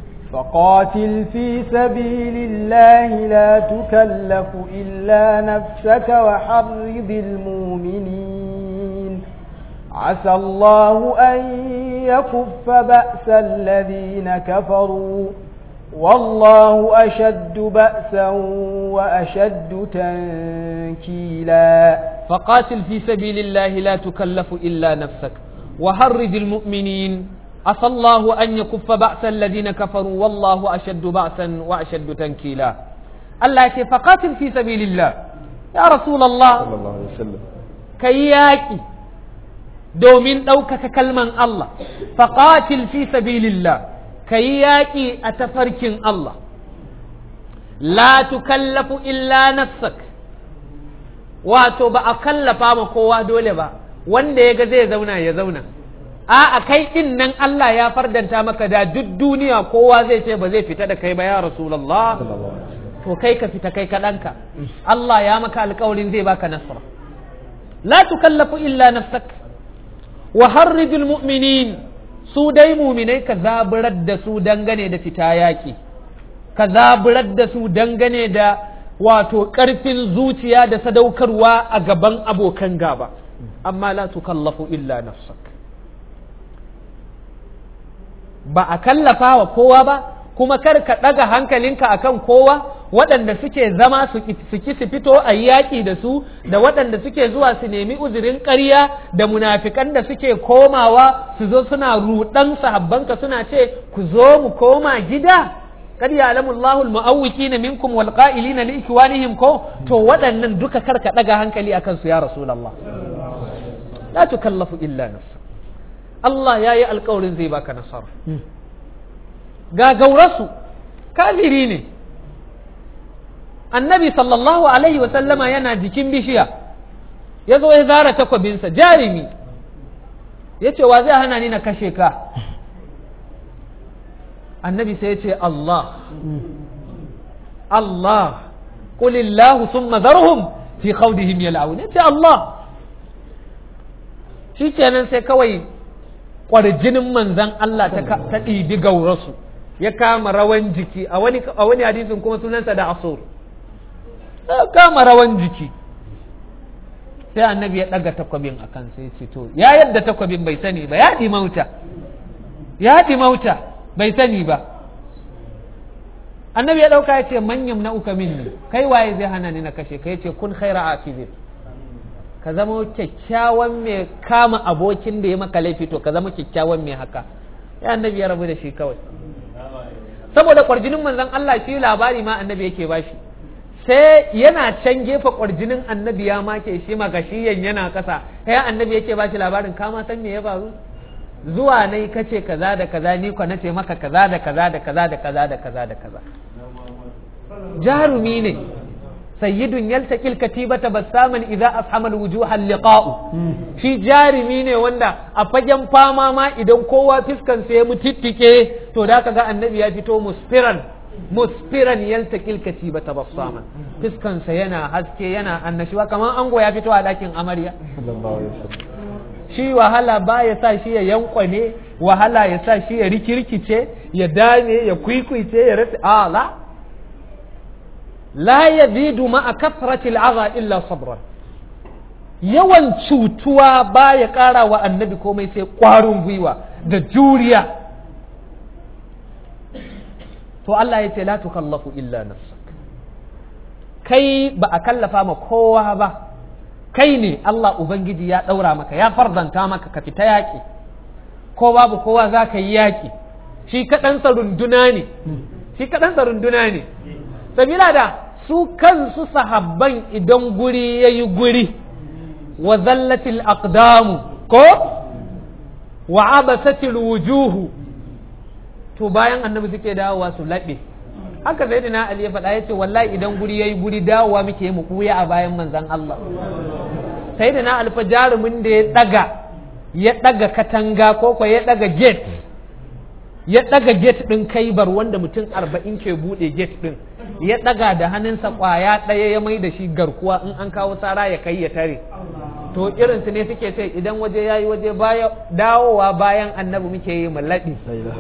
فقاتل في سبيل الله لا تكلف إلا نفسك وحرض المؤمنين عسى الله أن يكف بأس الذين كفروا والله أشد بأسا وأشد تنكيلا فقاتل في سبيل الله لا تكلف إلا نفسك وحرض المؤمنين عسى الله أن يكف بأس الذين كفروا والله أشد بأسا وأشد تنكيلا الله يقول فقاتل في سبيل الله يا رسول الله صلى الله عليه وسلم كياكي domin ɗaukaka kalman Allah faƙatil fi sabilillah ka yi yaƙi a tafarkin Allah la tukallafu illa nafsak wato ba a kallafa ma kowa dole ba wanda ya ga zai zauna ya zauna a a kai din nan Allah ya fardanta maka da duk duniya kowa zai ce ba zai fita da kai ba ya rasulullah to kai ka fita kai kaɗanka Allah ya maka alƙawarin zai baka nasara la tukallafu illa nafsak wa harrijul mu'minin su dai muminai ka zaburar da su dangane da fita yaƙi ka zaburar da su dangane da wato ƙarfin zuciya da sadaukarwa a gaban abokan gaba amma la tukallafu illa nafsak ba a kallafa wa kowa ba kuma kar ka ɗaga hankalinka akan kowa waɗanda suke zama su ki su fito a yaƙi da su da waɗanda suke zuwa su nemi uzurin ƙarya da munafikan da suke komawa su zo suna ruɗan sahabbanka suna ce ku zo mu koma gida kad ya'lamu Allahu al-mu'awwiqina minkum wal qa'ilina li ikwanihim ko to waɗannan duka kar ka ɗaga hankali akan su ya rasulullah la tukallafu illa nafsa Allah ya yi alkawarin zai baka nasara ga gaurasu kafiri ne annabi sallallahu alaihi wasallama yana jikin bishiya ya zo ya zara takwabinsa jarimi ya ce wa zai hana ni na kashe ka annabi sai ya ce Allah Allah qulillahu thumma zarhum fi khawdihim yal'aun ya ce Allah shi kenan sai kawai kwarjinin manzan Allah ta ɗibi gaurasu ya kama rawan jiki a wani a wani hadisin kuma sunansa da asur ya kama rawan jiki sai annabi ya ɗaga takwabin a kan sai ce to ya yadda takwabin bai sani ba ya mauta ya mauta bai sani ba annabi ya ɗauka ya ce manyan na'uka minni kai waye zai hana ni na kashe ka ya ce kun khaira afizin ka zama kyakkyawan mai kama abokin da ya maka laifi to ka zama kyakkyawan mai haka ya annabi ya rabu da shi kawai saboda kwarjinin manzon Allah shi labari ma annabi yake bashi sai yana can gefe kwarjinin annabi ya make shi magashiyan yana kasa sai annabi yake bashi labarin kama san me ya faru zuwa nai kace kaza da kaza ni ko nace maka kaza da kaza da kaza da kaza da kaza da kaza jarumi ne sayyidun yaltaqil katibata bassaman idza ashama alwujuha liqa'u shi jarumi ne wanda a fagen fama ma idan kowa fiskan sa ya mutittike to da kaga annabi ya fito musfiran musfiran yaltaqil katibata bassaman fiskan sa yana haske yana annashuwa kamar ango ya fito a dakin amarya shi wahala ba ya sa shi ya yankwane wahala ya sa shi ya rikirkice ya dame ya kwikwice ya rasa ala la yazidu ma'a kasrati al'aza illa sabran yawan cutuwa ba ya ƙara wa annabi komai sai ƙwarin gwiwa da juriya to Allah ya ce la tukallafu illa nafsak kai ba a kallafa ma kowa ba kai ne Allah Ubangiji ya ɗaura maka ya farzanta maka ka fita yaƙi ko babu kowa za ka yi yaƙi shi kaɗansa runduna ne shi kaɗansa runduna ne sabila da su kansu sahabban idan guri ya yi guri wa zallatil aqdamu ko wa abasatil wujuhu to bayan annabi suke dawowa su laɓe haka sai na Ali ya faɗa ya ce wallahi idan guri ya yi guri dawowa muke mu kuya a bayan manzan Allah sai da na alfa jarumin da ya ɗaga ya ɗaga katanga ko ko ya ɗaga gate ya ɗaga gate ɗin kaibar wanda mutum arba'in ke buɗe gate ɗin ya ɗaga da hannunsa ƙwaya ɗaya ya mai da shi garkuwa in an kawo tsara ya kai ya tare to irinsu ne suke ce idan waje ya yi waje dawowa bayan annabi muke yi mallaɗi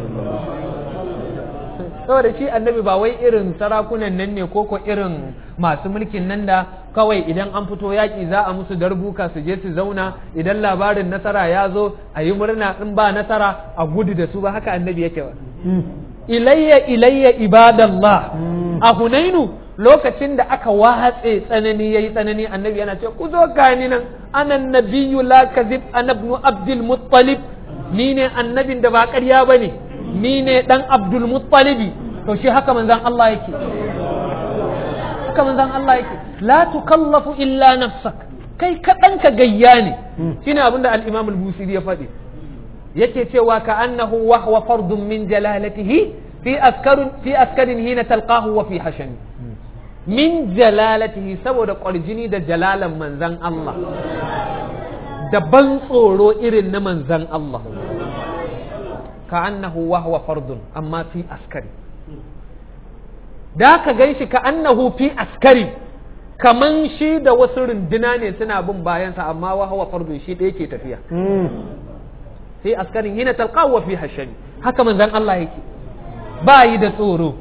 saboda shi annabi ba wai irin sarakunan nan ne ko ko irin masu mulkin nan da kawai idan an fito yaƙi za a musu darbuka su je su zauna idan labarin nasara ya zo a yi murna in ba nasara a gudu da su ba haka annabi yake ba ilayya ilayya ibadallah a hunainu lokacin da aka watse tsanani yayi tsanani annabi yana ce ku zo gani nan ana nabiyyu la kadhib ana ibn abdul muttalib ni ne annabin da ba ƙarya bane ni ne dan abdul muttalibi to shi haka manzon Allah yake haka manzon Allah yake la tukallafu illa nafsak kai kaɗan ka gayya ne shine abinda al-imam al-busiri ya faɗi yake cewa ka annahu wa huwa fardun min jalalatihi fi askarin fi askarin hina talqahu wa fi hashami min jalalatihi saboda ƙwarjini da jalalan manzan Allah da ban tsoro irin na manzan Allah ka annahu wa huwa fardun amma fi askari da ka gan shi ka annahu fi askari kaman shi da wasu runduna ne suna bin bayansa amma wa huwa fardun shi ɗaya ke tafiya fi askarin hina talqahu wa fi hashami haka manzan Allah yake ba yi da tsoro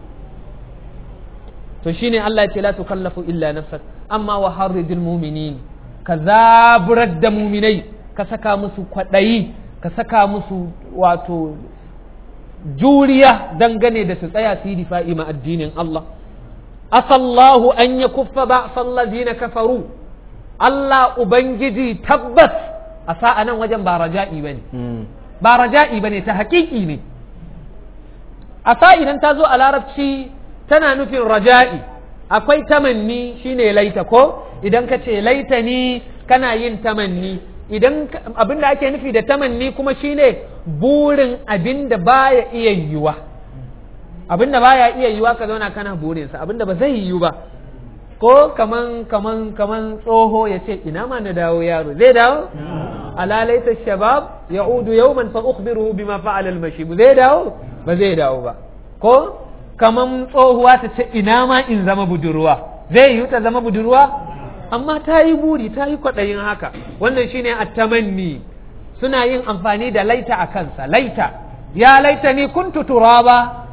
to shine Allah ya ce la tukallafu illa nafsak amma wa harridil mu'minin ka zaburar da muminai ka saka musu kwaɗayi ka saka musu wato juriya dangane da su tsaya su yi difa'i ma addinin Allah asallahu an ya kuffa ba na kafaru Allah ubangiji tabbas a sa'a nan wajen ba raja'i bane ba raja'i bane ta haƙiƙi ne a idan ta zo a larabci tana nufin raja'i akwai tamanni shine laita ko idan ka ce laita ni kana yin tamanni idan abin da ake nufi da tamanni kuma shine burin abin da baya iya yiwuwa abin da baya iya yiwuwa ka zauna kana burinsa abin da ba zai yiwu ba ko kaman kaman kaman tsoho ya ce ina ma na dawo yaro zai dawo ala laita shabab ya'udu yawman fa ukhbiruhu bima fa'ala al-mashib zai dawo ba zai dawo ba ko kaman tsohuwa ta ce ina ma in zama budurwa zai yi ta zama budurwa amma ta yi buri ta yi kwaɗayin haka wannan shine attamanni suna yin amfani da laita a kansa laita ya laita ni kuntu turaba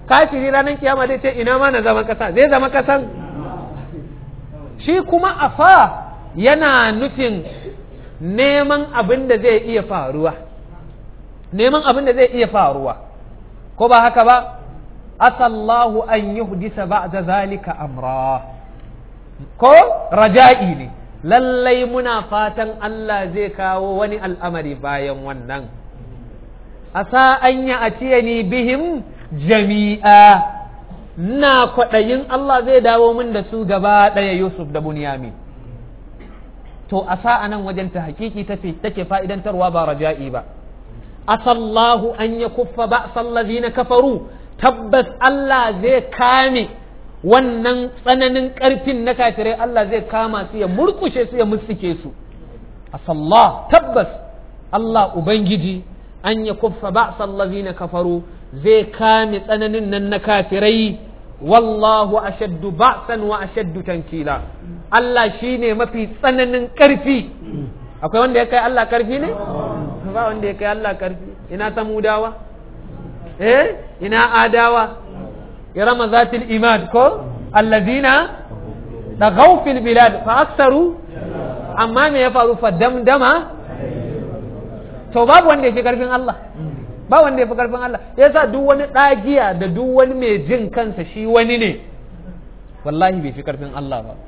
kafiri ranar kiyama zai ce ina ma na zama kasa zai zama kasan shi kuma afa yana nufin neman abin da zai iya faruwa neman abin da zai iya faruwa ko ba haka ba asallahu an yuhdisa ba'da zalika amra ko raja'i ne lallai muna fatan Allah zai kawo wani al'amari bayan wannan asa an ya atiyani bihim jami'a na kwaɗayin Allah zai dawo min da su gaba ɗaya Yusuf da Bunyamin to asa a nan wajen ta hakiki take fa'idantarwa ba raja'i ba asallahu an ya kuffa ba na kafaru tabbas Allah zai kame wannan tsananin ƙarfin na kafirai Allah zai kama su ya murkushe su ya musuke su asallah tabbas Allah Ubangiji an ya kuffa ba na kafaru zai kame tsananin nan na kafirai wallahu ashaddu ba'san wa ashaddu tankila Allah shine mafi tsananin ƙarfi akwai wanda ya kai Allah ƙarfi ne ba wanda ya kai Allah ƙarfi ina samudawa eh ina adawa irama zatil imad ko allazina dagaw fil bilad fa aksaru amma me ya faru fa damdama to babu wanda ya fi ƙarfin Allah ba wanda ya fi karfin Allah ya sa duk wani ɗagiya da duk wani mai jin kansa shi wani ne wallahi bai fi karfin Allah ba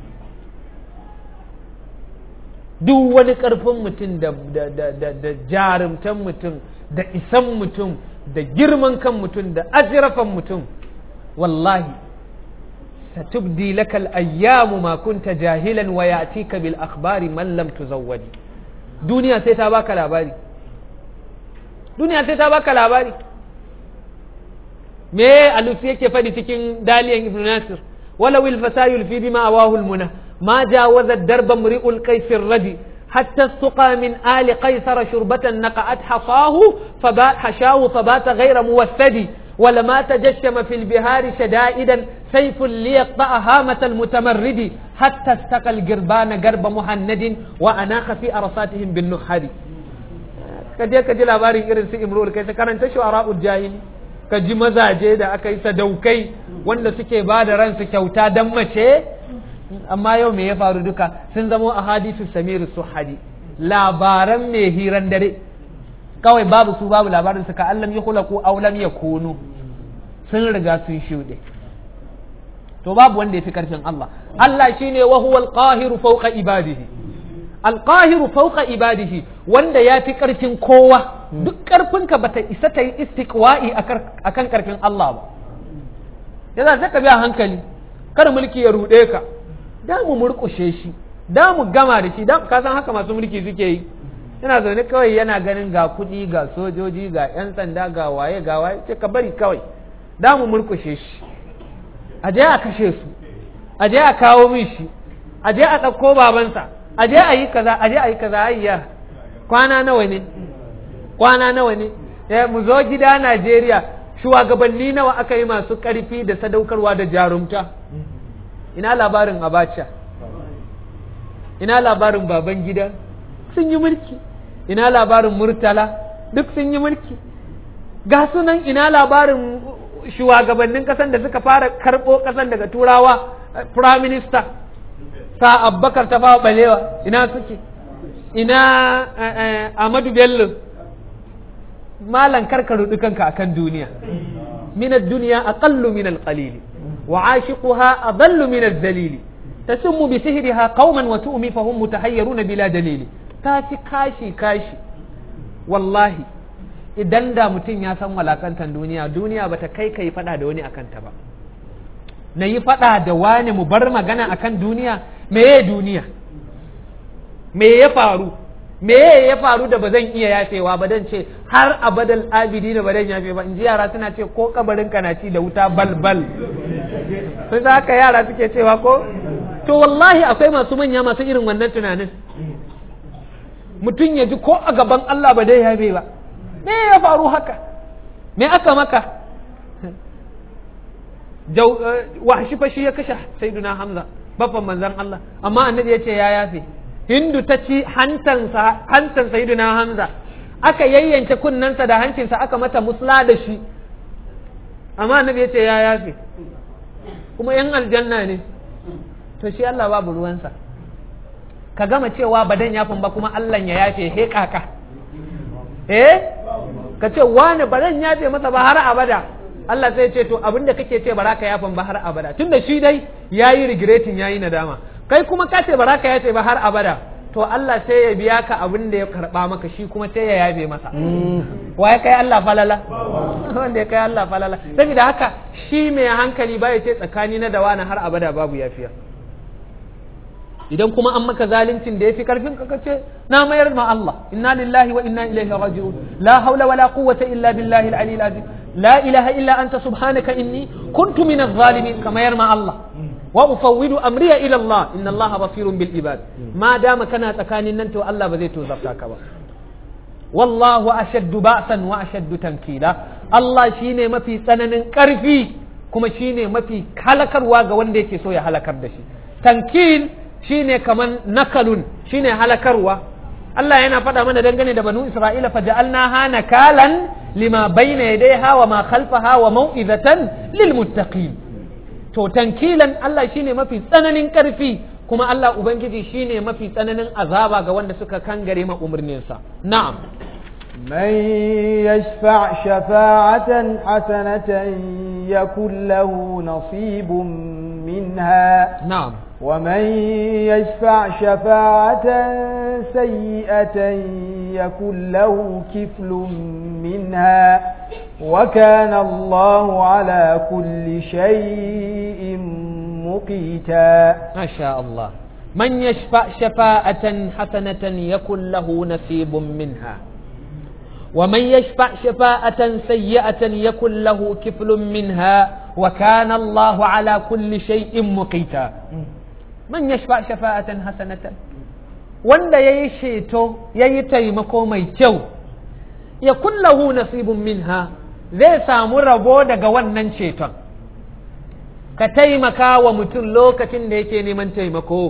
duk wani karfin mutum da, da, da, da, da jarumtan mutum da isan mutum da girman kan mutum da ajirafan mutum wallahi satubdi lakal ayyamu ma kunta jahilan wa ya'tika bil akhbari man lam tuzawwadi duniya sai ta baka labari duniya sai ta baka labari me alusi yake faɗi cikin daliyan ibn nasir wala wil fasayul fi bima awahul muna ma jawaza darba mri'ul qaisir radi hatta suqa min ali qaisara shurbatan naqat hasahu faba hashahu fabata ghayra muwassadi ولما تجشم في البهار شدائدا سيف ليقطع هامة المتمرد حتى استقى القربان قرب مهند وأناخ في أرصاتهم بالنحد ka je ka ji labarin irin su imrul kai ta karanta shu'ara'ul jahili ka ji mazaje da aka yi sadaukai wanda suke ba da ransu kyauta dan mace amma yau me ya faru duka sun zamo a hadisu samiru suhadi labaran mai hiran dare kawai babu su babu labarin su ka allam ya kula ko aulam ya kunu sun riga sun shuɗe to babu wanda ya fi karfin Allah Allah shine wa huwal qahiru fawqa ibadihi alqahiru fawqa ibadihi wanda ya fi ƙarfin kowa duk ƙarfinka bata isa ta yi istiqwa'i akan ƙarfin Allah ba yasa sai ka biya hankali kar mulki ya ruɗe ka da mu murƙushe shi da mu gama da shi da ka san haka masu mulki suke yi yana zaune kawai yana ganin ga kuɗi ga sojoji ga 'yan sanda ga waye ga waye ce ka bari kawai da mu murƙushe shi a je a kashe su a je a kawo min shi a je a ɗauko babansa a je a yi kaza a je a yi kaza ayya kwana nawa ne kwana nawa ne eh mu zo gida Najeriya shugabanni nawa aka yi masu ƙarfi da sadaukarwa da jarumta ina labarin Abacha ina labarin baban gida sun yi mulki ina labarin Murtala duk sun yi mulki ga sunan ina labarin shugabannin ƙasan da suka fara karɓo ƙasan daga turawa prime minister sa abbakar ta fawa balewa ina suke ina amadu bello malan karka rudu kanka akan duniya min ad-dunya aqallu min al-qalil wa 'ashiquha adallu min al-dhalil tasummu bi sihriha qauman wa tu'mi fahum mutahayyiruna bila dalil ta ci kashi kashi wallahi idan da mutum ya san walakantan duniya duniya bata kai kai fada da wani akan ta ba na yi fada da wani mu bar magana akan duniya meye duniya me ya faru me ya faru da ba zan iya yafewa ba dan ce har abadal abidi da ba zan yafe ba in ji yara suna ce ko kabarin ka na ci da wuta balbal sun za haka yara suke cewa ko to wallahi akwai masu manya masu irin wannan tunanin mutum ya ji ko a gaban Allah ba dai yafe ba me ya faru haka me aka maka washi fa shi ya kashe sayyiduna hamza baffan manzan Allah amma annabi ya ce ya yafe hindu ta ci hantansa hantan sayyiduna hamza aka yayyanke kunnensa da hancinsa aka mata musla da shi amma annabi ya ce ya yafe kuma yan aljanna ne to shi Allah babu ruwansa ka gama cewa badan yafin ba kuma Allah ya yafe he kaka eh ka ce wani badan yafe masa ba har abada Allah sai ce to abinda kake ce baraka yafin ba har abada tunda shi dai yayi regretting yayi nadama kai kuma ka ce baraka yafe ba har abada to Allah sai ya biya ka abin da ya karba maka shi kuma sai ya yabe masa wa ya kai Allah falala wanda ya kai Allah falala saboda haka shi mai hankali ba ya ce tsakani na da wani har abada babu yafiya idan kuma an maka zaluncin da ya fi karfin ka ce na mayar ma Allah inna lillahi wa inna ilaihi raji'un la hawla wala quwwata illa billahi al-ali al-azim la ilaha illa anta subhanaka inni kuntu min adh-dhalimin ka mayar ma Allah wa ufawwidu amriya ila Allah inna Allah basirun bil ibad ma dama kana tsakanin nan to Allah ba zai tozarta ka ba wallahu ashaddu ba'san wa ashaddu tankila Allah shine mafi tsananin karfi kuma shine mafi halakarwa ga wanda yake so ya halakar da shi tankil shine kaman nakalun shine halakarwa Allah yana faɗa mana dangane da banu Isra'ila fa ja'alnaha nakalan lima bayna yadayha wa ma khalfaha wa mau'izatan lil muttaqin to tankilan Allah shine mafi tsananin karfi kuma Allah ubangiji shine mafi tsananin azaba ga wanda suka kangare ma umarninsa na'am من يشفع شفاعة حسنة يكن له نصيب منها na'am ومن يشفع شفاعة سيئة يكن له كفل منها وكان الله على كل شيء مقيتا ما شاء الله من يشفع شفاعة حسنة يكن له نصيب منها ومن يشفع شفاعة سيئة يكن له كفل منها وكان الله على كل شيء مقيتا من يشفع شفاعة حسنة wanda ya yi sheto ya yi taimako mai kyau ya kullahu nasibun minha zai samu rabo daga wannan ceton ka taimaka wa mutum lokacin da yake neman taimako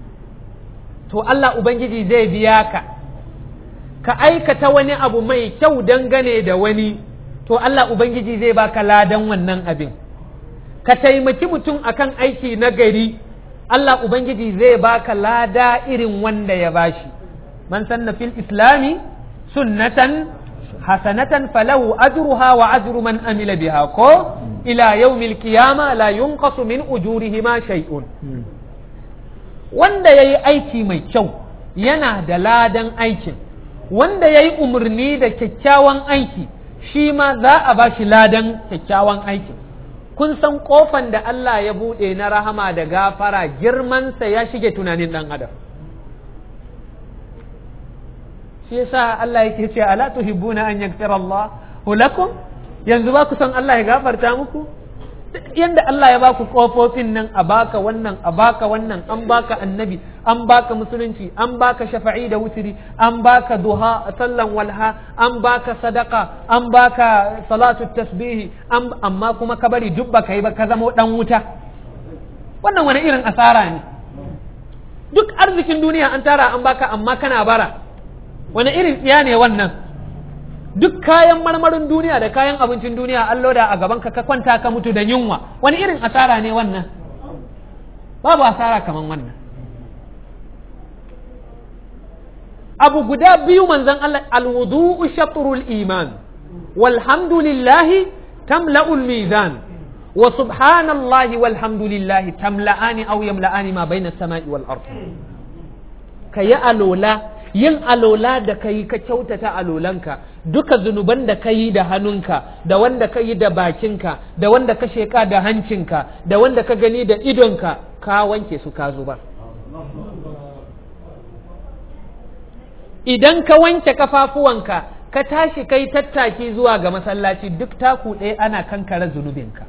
to Allah Ubangiji zai biya ka ka aikata wani abu mai kyau dangane da wani to Allah Ubangiji zai baka ladan wannan abin ka taimaki mutum akan aiki na gari Allah Ubangiji zai baka lada irin wanda ya bashi man sanna fil islami sunnatan hasanatan falahu ajruha wa ajru man amila biha ko ila yawmil qiyama la yunqasu min ujurihima shay'un wanda yayi aiki mai kyau yana da ladan aikin wanda yayi umarni da kyakkyawan aiki shi ma za a bashi ladan kyakkyawan aikin kun san kofan da Allah ya buɗe na rahama da gafara girmansa ya shige tunanin ɗan adam shi yasa Allah yake ce ala tuhibbuna an yaghfira Allah lakum yanzu ba ku san Allah ya gafarta muku yanda Allah ya baku kofofin nan a baka wannan a baka wannan an baka annabi an baka musulunci an baka shafa'i da wutiri an baka duha sallan walha an baka sadaka an baka salatu tasbihi amma kuma ka bari duk baka yi ba ka zama dan wuta wannan wani irin asara ne duk arzikin duniya an tara an baka amma kana bara wani irin tsiya ne wannan duk kayan marmarin duniya da kayan abincin duniya an loda a gaban ka ka kwanta ka mutu da yunwa wani irin asara ne wannan babu asara kaman wannan abu guda biyu manzon Allah alwudu'u shatrul iman walhamdulillahi tamla'ul mizan wa subhanallahi walhamdulillahi tamla'ani aw yamla'ani ma bayna samai wal ard kayi alola yin alola da ka yi ka kyautata alolanka duka zunuban da ka yi da hannunka da wanda ka yi da bakinka da wanda ka sheka da hancinka da wanda ka gani da idonka ka wanke su ka zubar idan ka wanke kafafuwanka ka tashi kai tattaki zuwa ga masallaci duk taku ɗaya ana kankara zunubinka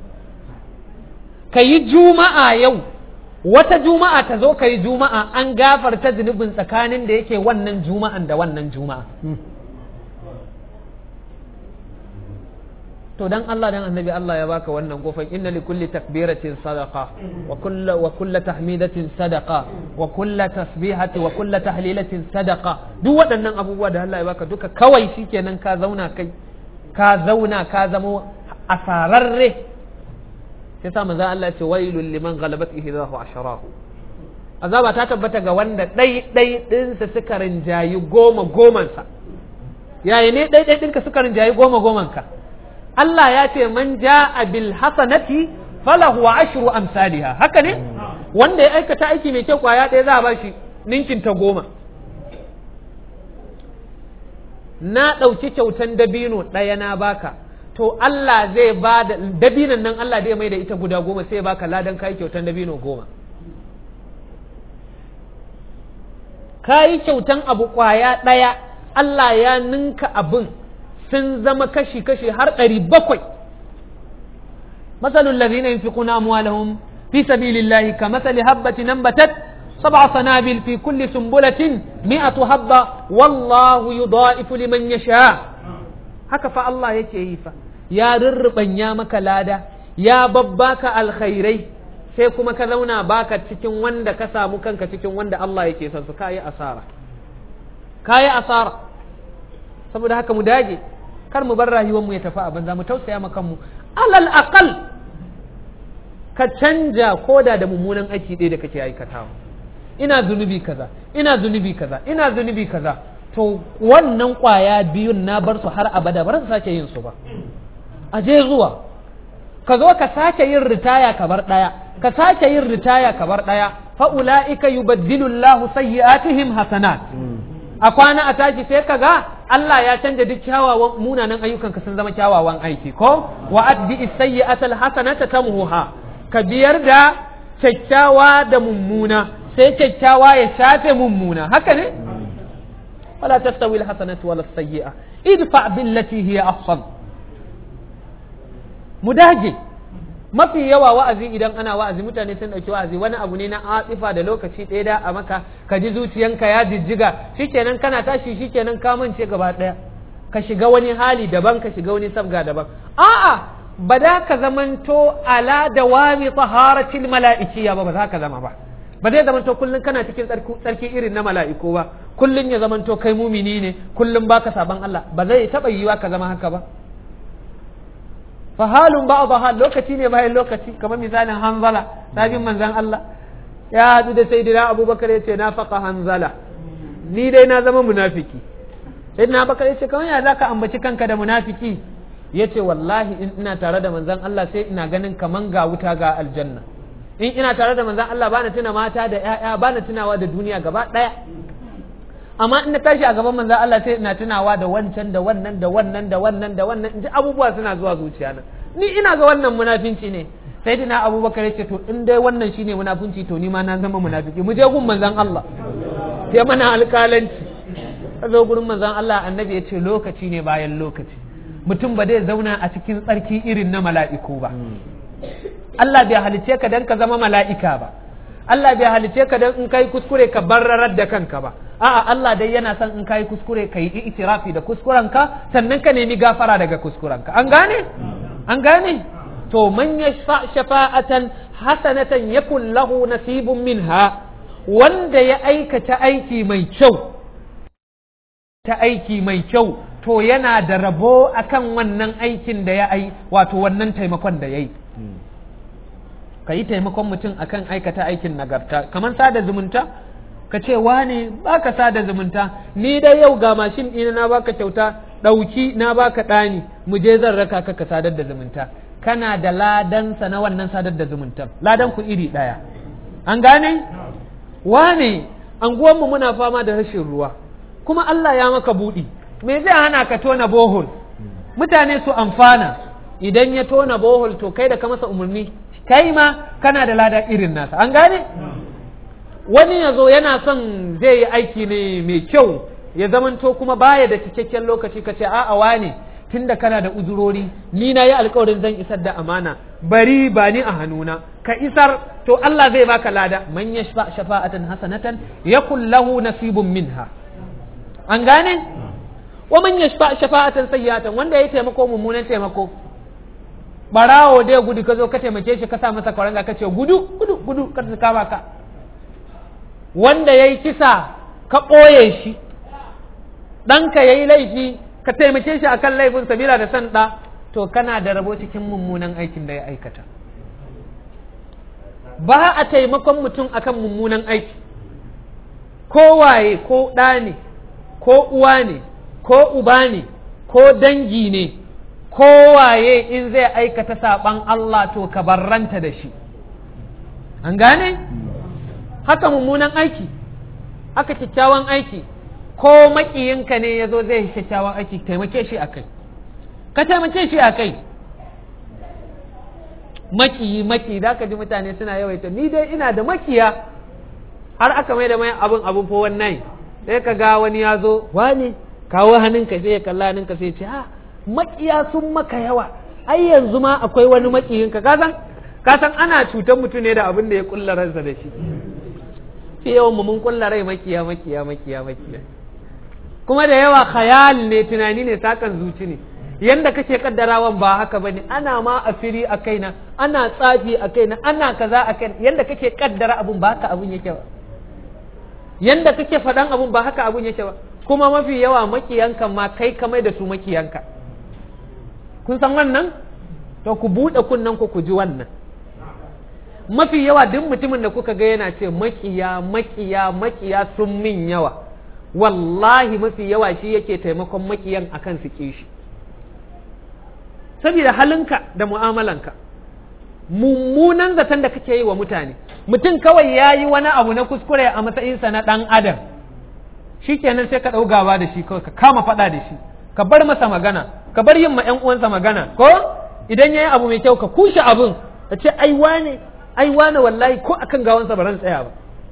ka yi juma'a yau wata juma'a ta zo ka yi juma'a an gafarta zunubin tsakanin da yake wannan juma'an da wannan juma'a to dan Allah dan annabi Allah ya baka wannan kofar inna li kulli takbiratin sadaqa wa kullu wa kullu tahmidatin sadaqa wa kullu tasbihati wa kullu tahlilatin sadaqa duk waɗannan abubuwa da Allah ya baka duka kawai shikenan ka zauna kai ka zauna ka zamo asararre sai sa manzo Allah ce wailul liman ghalabat ihdahu asharahu azaba ta tabbata ga wanda ɗai ɗai ɗinsa suka rinjayi goma gomansa yayi ne ɗai ɗai ɗinka suka rinjayi goma gomanka Allah ya ce man ja'a bil hasanati falahu ashru amsalha haka ne wanda ya aikata aiki mai kyau kwaya ɗaya za a bashi ninkin ta goma na ɗauki kyautan dabino ɗaya na baka to Allah zai ba da dabinan nan Allah zai mai da ita guda goma sai baka ladan kai kyautan dabino goma kayi kyautan abu kwaya ɗaya Allah ya ninka abin sun zama kashi-kashi har ɗari bakwai masalul lazina yunfiquna amwalahum fi sabilillahi ka masali habbati nambatat sab'a sanabil fi kulli sumbulatin mi'atu habba wallahu yudha'ifu liman yasha haka fa Allah yake yi fa ya rurrubanya maka lada ya babbaka alkhairai sai kuma ka zauna baka cikin wanda ka samu kanka cikin wanda Allah yake son su kayi asara kayi asara saboda haka mu dage kar mu bar rayuwar mu ya tafi a banza mu tausaya ma kanmu alal aqal ka canja koda da mummunan aiki ɗaya da kake aikatawa ina zunubi kaza ina zunubi kaza ina zunubi kaza to wannan kwaya biyun na bar su har abada ba su sake yin su ba a je zuwa ka zo ka sake yin ritaya ka bar ɗaya ka sake yin ritaya ka bar ɗaya fa ulaika yubaddilu Allahu sayyi'atihim hasanat a kwana a tashi sai ka ga Allah ya canja duk kyawawan munanan ayyukan ka sun zama kyawawan aiki ko wa addi sayyi'ata alhasanata tamhuha ka biyar da kyakkyawa da mummuna sai kyakkyawa ya shafe mummuna haka ne wala tastawi alhasanatu wala sayyi'a idfa billati hiya ahsan mu dage mafi yawa wa'azi idan ana wa'azi mutane sun ɗauki wa'azi wani abu ne na atifa da lokaci ɗaya da a maka ka ji zuciyanka ya jijjiga shikenan kana tashi shikenan ka mance gaba ɗaya ka shiga wani hali daban ka shiga wani sabga daban a'a ba da ka zamanto ala dawami taharatil mala'ikiyya ba ba za ka zama ba ba zai zamanto kullum kana cikin tsarki irin na mala'iku ba kullum ya zamanto kai mumini ne kullum baka saban Allah ba zai taɓa yiwa ka zama haka ba fahalun ba hal lokaci ne bayan lokaci kamar misalin hanzala sabin manzan Allah ya haɗu da sayyidina abubakar ya ce na faƙa hanzala ni dai na zama munafiki sayyidina abubakar ya ce kamar ya za ka ambaci kanka da munafiki ya ce wallahi in ina tare da manzan Allah sai ina ganin kaman ga wuta ga aljanna in ina tare da manzan Allah bana tuna mata da ƴaƴa bana tunawa da duniya gaba ɗaya amma in na tashi a gaban manzan Allah sai ina tunawa da wancan da wannan da wannan da wannan da wannan in ji abubuwa suna zuwa zuciya na ni ina ga wannan munafinci ne sai dina abubakar ya ce to in dai wannan shine munafinci to ni ma na zama munafiki mu je gun manzan Allah sai mana alƙalanci ka zo gurin manzan Allah annabi ya ce lokaci ne bayan lokaci mutum ba zai zauna a cikin tsarki irin na mala'iku ba Allah bai halice ka dan ka zama mala'ika ba Allah bai halice ka dan in kai kuskure ka barrarar da kanka ba a'a Allah dai yana son in kai kuskure ka yi itirafi da kuskurenka sannan ka nemi gafara daga kuskurenka an gane an gane to man yashfa shafa'atan hasanatan yakun lahu nasibun minha wanda ya aikata aiki mai kyau ta aiki mai kyau to yana da rabo akan wannan aikin da ya ai wato wannan taimakon da ya yi ka yi taimakon mutum akan aikata aikin nagarta kamar sada zumunta ka ce wane baka sada zumunta ni dai yau ga mashin ɗina na baka kyauta ɗauki na baka ɗani mu je zan raka ka ka sadar da zumunta kana da ladansa na wannan sadar da zumunta ladan ku iri ɗaya an gane wane anguwanmu muna fama da rashin ruwa kuma Allah ya maka buɗi me zai hana ka tona bohol mutane su amfana idan ya tona bohol to kai da ka masa umarni kai ma kana da lada irin nasa an gane wani ya zo yana son zai yi aiki ne mai kyau ya zamanto kuma baya da cikakken lokaci ka ce a'a wane tunda kana da uzurori ni na yi alkawarin zan isar da amana bari ba ni a hannuna ka isar to Allah zai baka lada man yashfa shafa'atan hasanatan yakul lahu nasibun minha an gane wa man yashfa shafa'atan sayyatan wanda ya taimako mummunan taimako barawo dai gudu ka zo ka taimake shi ka sa masa kwaranga ka ce gudu gudu gudu ka kama ka wanda ya yi kisa ka ɓoye shi ɗanka ya yi laifi ka taimake shi akan laifin sabila da san ɗa to to kana da rabo cikin mummunan aikin da ya aikata ba a taimakon mutum akan mummunan aiki ko waye ko ɗa ne ko uwa ne ko uba ne ko dangi ne ko waye in zai aikata saɓan Allah to ka barranta da shi an gane haka mummunan aiki haka kyakkyawan aiki ko makiyinka ne ya zo zai kyakkyawan aiki taimake shi a kai ka taimake shi a kai makiyi maki za ka ji mutane suna yawaita ni dai ina da makiya har aka mai da mai abin abin fo wannan sai ka ga wani ya zo wani kawo hannunka sai ya kalla hannunka sai ce ha makiya sun maka yawa ai yanzu ma akwai wani makiyinka ka san ka san ana cutar mutum ne da abin da ya kulla ransa da shi fi yawan mu mun kulla rai makiya makiya makiya makiya kuma da yawa khayal ne tunani ne sakan zuci ne yanda kake kaddarawan ba haka bane ana ma asiri a kaina ana tsafi a kaina ana kaza a kaina yanda kake kaddara abun ba haka abun yake ba yanda kake faɗan abun ba haka abun yake ba kuma mafi yawa makiyanka ma kai ka mai da su makiyanka kun san wannan to ku buɗe kunnen ku ku ji wannan mafi yawa duk mutumin da kuka ga yana ce makiya makiya makiya sun min yawa wallahi mafi yawa shi yake taimakon makiyan akan su kishi saboda halinka da mu'amalanka mummunan zaton da kake yi wa mutane mutum kawai ya yi wani abu na kuskure a matsayinsa na ɗan adam shi kenan sai ka ɗau gaba da shi kawai ka kama faɗa da shi ka bar masa magana ka bar yin ma ƴan uwansa magana ko idan ya yi abu mai kyau ka kushe abun ka ce ai wane ai wane wallahi ko akan gawansa ba ran tsaya ba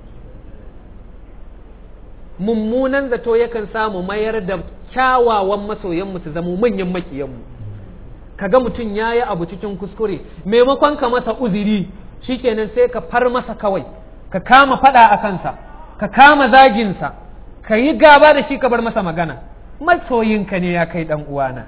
mummunan zato yakan samu mayar da kyawawan masoyanmu su zama manyan makiyanmu kaga mutum ya yi abu cikin kuskure maimakon ka masa uziri shikenan sai ka far masa kawai ka kama fada a kansa ka kama zaginsa ka yi gaba da shi ka bar masa magana masoyinka ne ya kai dan uwana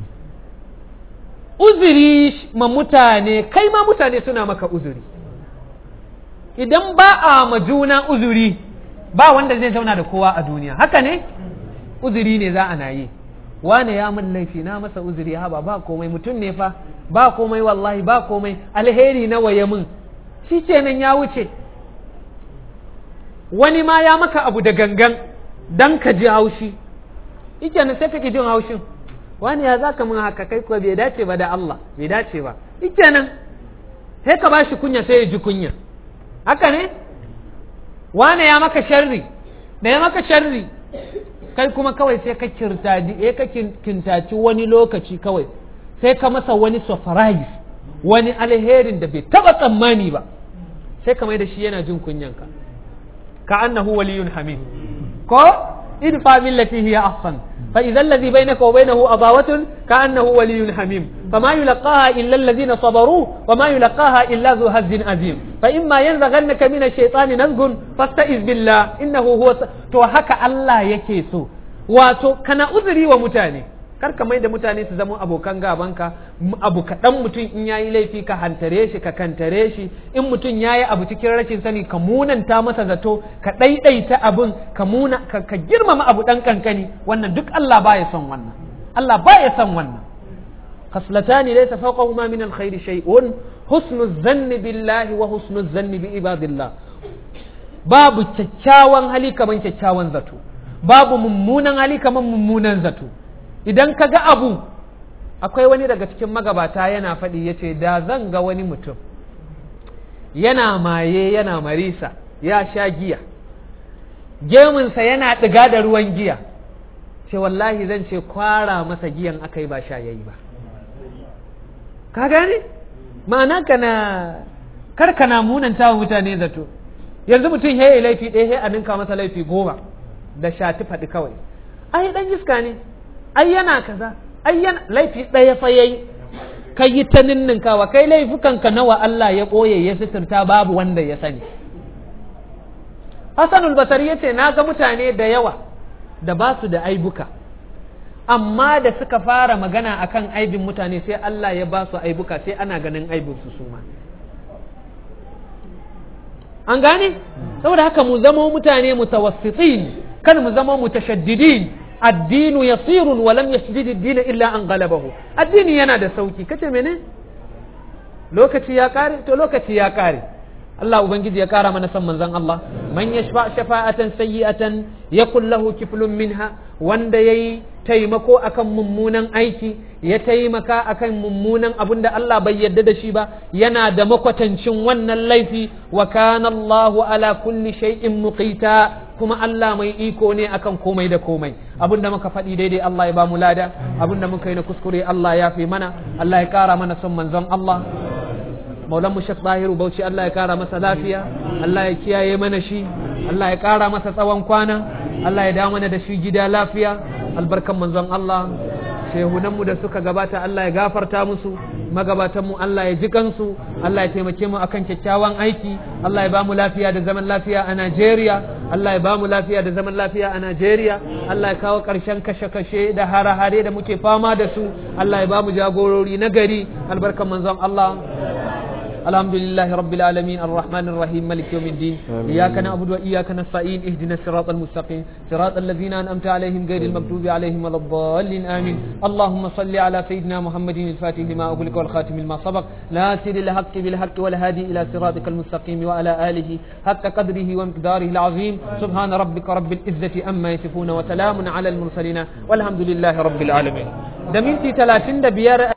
uzuri ma mutane kai ma mutane suna maka uzuri idan ba a ma juna uzuri ba wanda zai zauna da kowa a duniya haka ne uzuri ne za a na yi wane ya min laifi na masa uzuri haba ba komai mutum ne fa ba komai wallahi ba komai alheri nawa ya min shi kenan ya wuce wani ma ya maka abu da gangan dan ka ji haushi ikenan sai kake jin haushin wani ya zaka min haka kai kuwa bai dace ba da Allah bai dace ba ikenan sai ka bashi kunya sai ya ji kunya haka ne wane ya maka sharri da ya maka sharri kai kuma kawai sai ka kirtadi eh ka kintaci wani lokaci kawai sai ka masa wani surprise wani alherin da bai taba tsammani ba sai ka mai da shi yana jin kunyanka ka annahu waliyun hamid ko idfa billati hiya ahsan fa idza alladhi bainaka wa bainahu adawatun ka annahu waliyyun hamim fama yulqaha illa alladhina sabaru wama yulqaha illa dhu hazzin azim fa imma yanzaghannaka min ash-shaytani nazghun fasta'iz billah innahu huwa to haka Allah yake so wato kana uzuri wa mutane kar ka mai da mutane su zama abokan gabanka abu kaɗan mutum in yayi laifi ka hantare shi ka kantare shi in mutum yayi abu cikin rashin sani ka munanta masa zato ka ɗaiɗaita abun ka muna ka, ka girmama abu ɗan kankani wannan duk Allah baya son wannan Allah baya son wannan khaslatani laysa fawqahuma min alkhairi shay'un husnu zanni billahi wa husnu zanni bi ibadillah babu kyakkyawan hali kaman kyakkyawan zato babu mummunan hali kaman mummunan zato idan ka ga abu akwai wani daga cikin magabata yana faɗi ya ce da zan ga wani mutum yana maye yana marisa ya sha giya gemunsa yana ɗiga da ruwan giya ce wallahi zan ce kwara masa giyan aka yi ba sha yayi ba ka gane ma'ana kana kar kana munanta wa mutane zato yanzu mutum ya yi laifi ɗaya a ninka masa laifi goma da shati faɗi kawai ai ɗan iska ne ai yana kaza ai yana laifi ɗaya fa yayi kai yi ta ninninkawa kai laifukanka nawa Allah ya ɓoye ya sitirta babu wanda ya sani Hassanul Basari ya ce na ga mutane da yawa da ba su da aibuka amma da suka fara magana akan aibin mutane sai Allah ya ba su aibuka sai ana ganin aibin su suma an gane saboda haka mu zama mutane mutawassitin kan mu zama mutashaddidin addinu yasirun wa lam yasjid ad-din illa an ghalabahu addini yana da sauki kace mene lokaci ya kare to lokaci ya kare Allah ubangiji ya kara mana san manzon Allah man yashfa shafa'atan sayyi'atan yakul lahu kiflun minha wanda yayi taimako akan mummunan aiki ya taimaka akan mummunan abin da Allah bai yarda da shi ba yana da makwatancin wannan laifi wa kana Allahu ala kulli shay'in muqita kuma Allah mai iko ne akan komai da komai abin da muka faɗi daidai Allah ya ba mu lada abin da muka yi na kuskure Allah ya fi mana Allah ya kara mana son manzon Allah maulan mu Sheikh Zahiru Bauchi Allah ya kara masa lafiya Allah ya kiyaye mana shi Allah ya kara masa tsawon kwana Allah ya dawo mana da shi gida lafiya albarkan manzon Allah shehunanmu da suka gabata Allah ya gafarta musu magabatanmu Allah ya ji kansu Allah ya taimake mu akan kyakkyawan aiki Allah ya bamu lafiya da zaman lafiya a Najeriya Allah ya bamu lafiya da zaman lafiya a Najeriya Allah ya kawo ƙarshen kashe-kashe da hare-hare da muke fama da su Allah ya bamu jagorori na gari albarkan manzon Allah الحمد لله رب العالمين الرحمن الرحيم مالك يوم الدين إياك نعبد وإياك نستعين اهدنا الصراط المستقيم صراط الذين أنعمت عليهم غير المغضوب عليهم ولا الضالين آمين اللهم صل على سيدنا محمد الفاتح لما أغلق والخاتم لما سبق ناصر الحق بالحق والهادي إلى صراطك المستقيم وعلى آله حق قدره ومقداره العظيم سبحان ربك رب العزة أما يصفون وسلام على المرسلين والحمد لله رب العالمين دمنتي 35